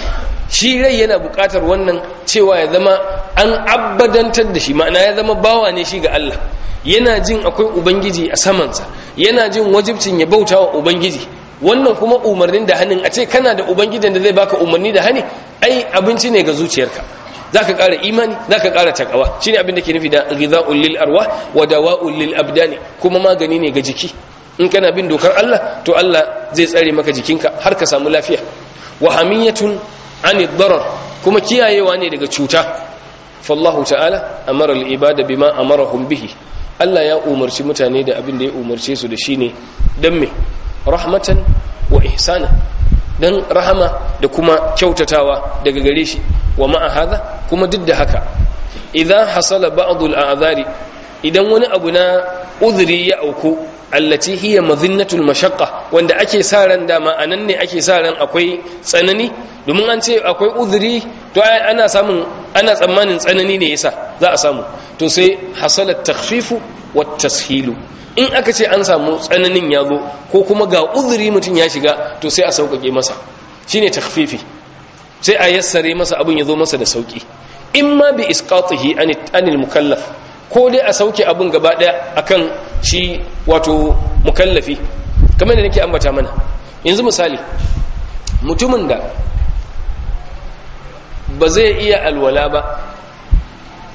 shi rai yana buƙatar wannan cewa ya zama an abbadantar da shi ma'ana ya zama bawa ne shi ga Allah yana jin akwai ubangiji a samansa yana jin wajibcin ya bauta wa ubangiji wannan kuma umarnin da hannun a ce kana da ubangijin da zai baka umarni da hani ai abinci ne ga zuciyarka zaka ƙara imani zaka ƙara takawa shine abin da ke nufi da ghidha'ul lil arwah wa dawa'ul lil abdani kuma magani ne ga jiki in kana bin dokar Allah to Allah zai tsare maka jikinka har ka samu lafiya wa hamiyatun ani darar kuma kiyayewa ne daga cuta fallahu ta'ala amara al-ibada bima amarahum bihi Allah ya umarci mutane da abin da ya umarce su da shine dan me rahmatan wa ihsana dan rahama da kuma kyautatawa daga gare shi wa ma'a hadha kuma duk da haka idan hasala ba'd al-a'zari idan wani abu na udhri ya auku allati hiya madhinnatul mashaqqa wanda ake sa ran dama anan ne ake sa ran akwai tsanani domin an ce akwai udhri to ana samun ana tsammanin tsanani ne yasa za a samu to sai hasalat takhfifu wat tashilu in aka ce an samu tsananin ya zo ko kuma ga udhri mutum ya shiga to sai a sauƙaƙe masa shine takhfifi sai a yassare masa abin ya zo masa da sauƙi in ma bi isqatihi anil mukallaf ko dai a sauke abin gaba daya akan shi wato mukallafi kamar da nake ambata mana yanzu misali mutumin da ba zai iya alwala ba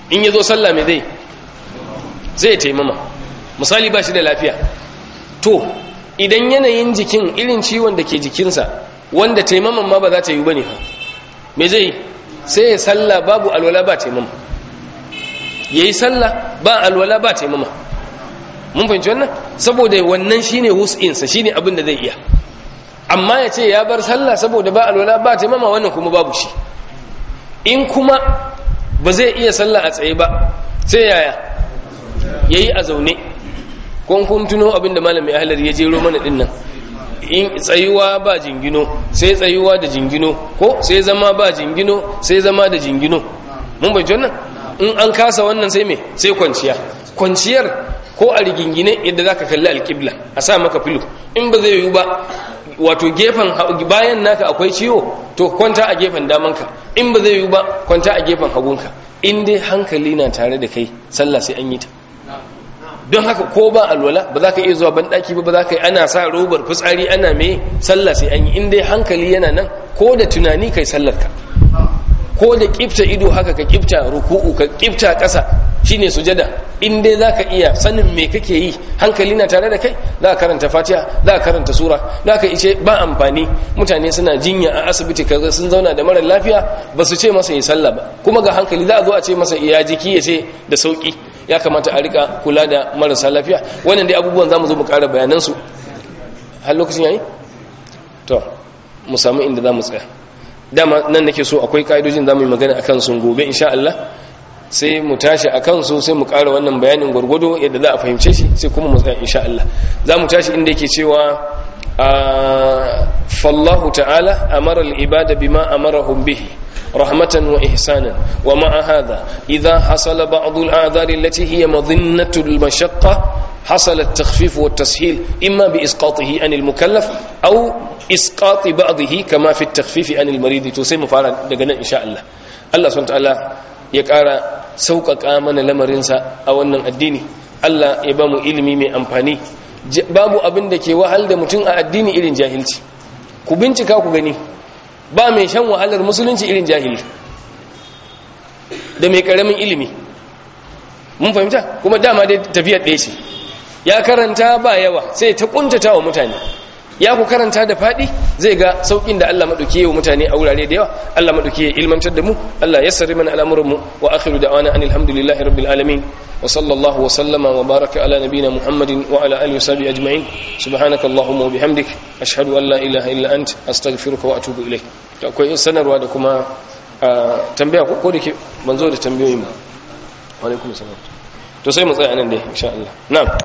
in ya zo sallah mai zai zai taimama misali ba shi da lafiya to idan yanayin jikin irin ciwon da ke jikinsa wanda taimaman ma ba za ta yi ba ne me zai sai ya sallah babu alwala ba taimama ya yi sallah ba alwala ba taimama mun fahimci wannan saboda wannan shine hus'insa shine abin da zai iya amma ya ce ya bar sallah saboda ba alwala ba taimama wannan kuma babu shi in kuma ba zai iya sallah a tsaye ba sai yaya ya yi a zaune kun kun tuno abin da malamin ahalar ya jero mana dinnan in tsayuwa ba jingino sai tsayuwa da jingino ko sai zama ba jingino sai zama da jingino mun bai wannan in an kasa wannan sai me sai kwanciya kwanciyar ko a rigingine yadda zaka kalli alƙibla a sa maka filo in ba zai yiwu ba wato gefen bayan naka akwai ciwo to kwanta a gefen damanka in ba zai yiwu ba kwanta a gefen hagunka in dai hankali na tare da kai sallah sai an yi ta don haka ko ba alwala ba za ka iya zuwa banɗaki ba ba za ka yi ana sa robar fitsari ana mai sallah sai an yi in dai hankali yana nan ko da tunani kai sallarka ko da kifta ido haka ka kifta ruku'u ka kifta ƙasa shine sujada in dai za ka iya sanin me kake yi hankali na tare da kai za ka karanta fatiha za ka karanta sura za ka ice ba amfani mutane suna jinya a asibiti kaza sun zauna da mara lafiya ba su ce masa yi sallah ba kuma ga hankali za a zo a ce masa iya jiki ya ce da sauki ya kamata a rika kula da marasa lafiya wannan dai abubuwan za mu zo mu ƙara bayanansu har lokacin yayi to mu samu inda za mu tsaya dama nan nake so akwai ka'idojin za mu yi magana a kansu gobe insha Allah sai mu tashi a kansu sai mu ƙara wannan bayanin gwargwado yadda za a fahimce shi sai kuma mu tsaya insha Allah za mu tashi inda yake cewa fallahu ta'ala amara al-ibada bima amarahum bihi رحمة وإحسانا ومع هذا إذا حصل بعض الآذار التي هي مظنة المشقة حصل التخفيف والتسهيل إما بإسقاطه عن المكلف أو إسقاط بعضه كما في التخفيف عن المريض تسمى فعلا دقنا إن شاء الله الله سبحانه وتعالى يقارى سوق آمن لمرنسا أو أن الديني الله يبام إلمي من أمفاني babu abin da ke wahal da mutum a addini irin jahilci ku bincika ku gani ba mai shan wahalar musulunci irin jahili da mai karamin ilimi mun fahimta kuma dama dai tafiyar ɗaya ce ya karanta ba yawa sai ta kuntata wa mutane ya ku karanta da faɗi zai ga sauƙin da Allah maɗauki wa mutane a wurare da yawa Allah maɗauki ya ilmantar da mu Allah ya sarri mana al'amuranmu wa akhiru da'wana anil hamdulillahi rabbil alamin wa sallallahu wa sallama wa baraka ala nabina muhammadin wa ala alihi wa sahbihi ajma'in subhanaka allahumma wa bihamdik ashhadu an la ilaha illa ant astaghfiruka wa atubu ilayk to akwai sanarwa da kuma tambaya ko da ke ban zo da tambayoyin ba wa alaikum salam to sai mu tsaya nan dai insha Allah na'am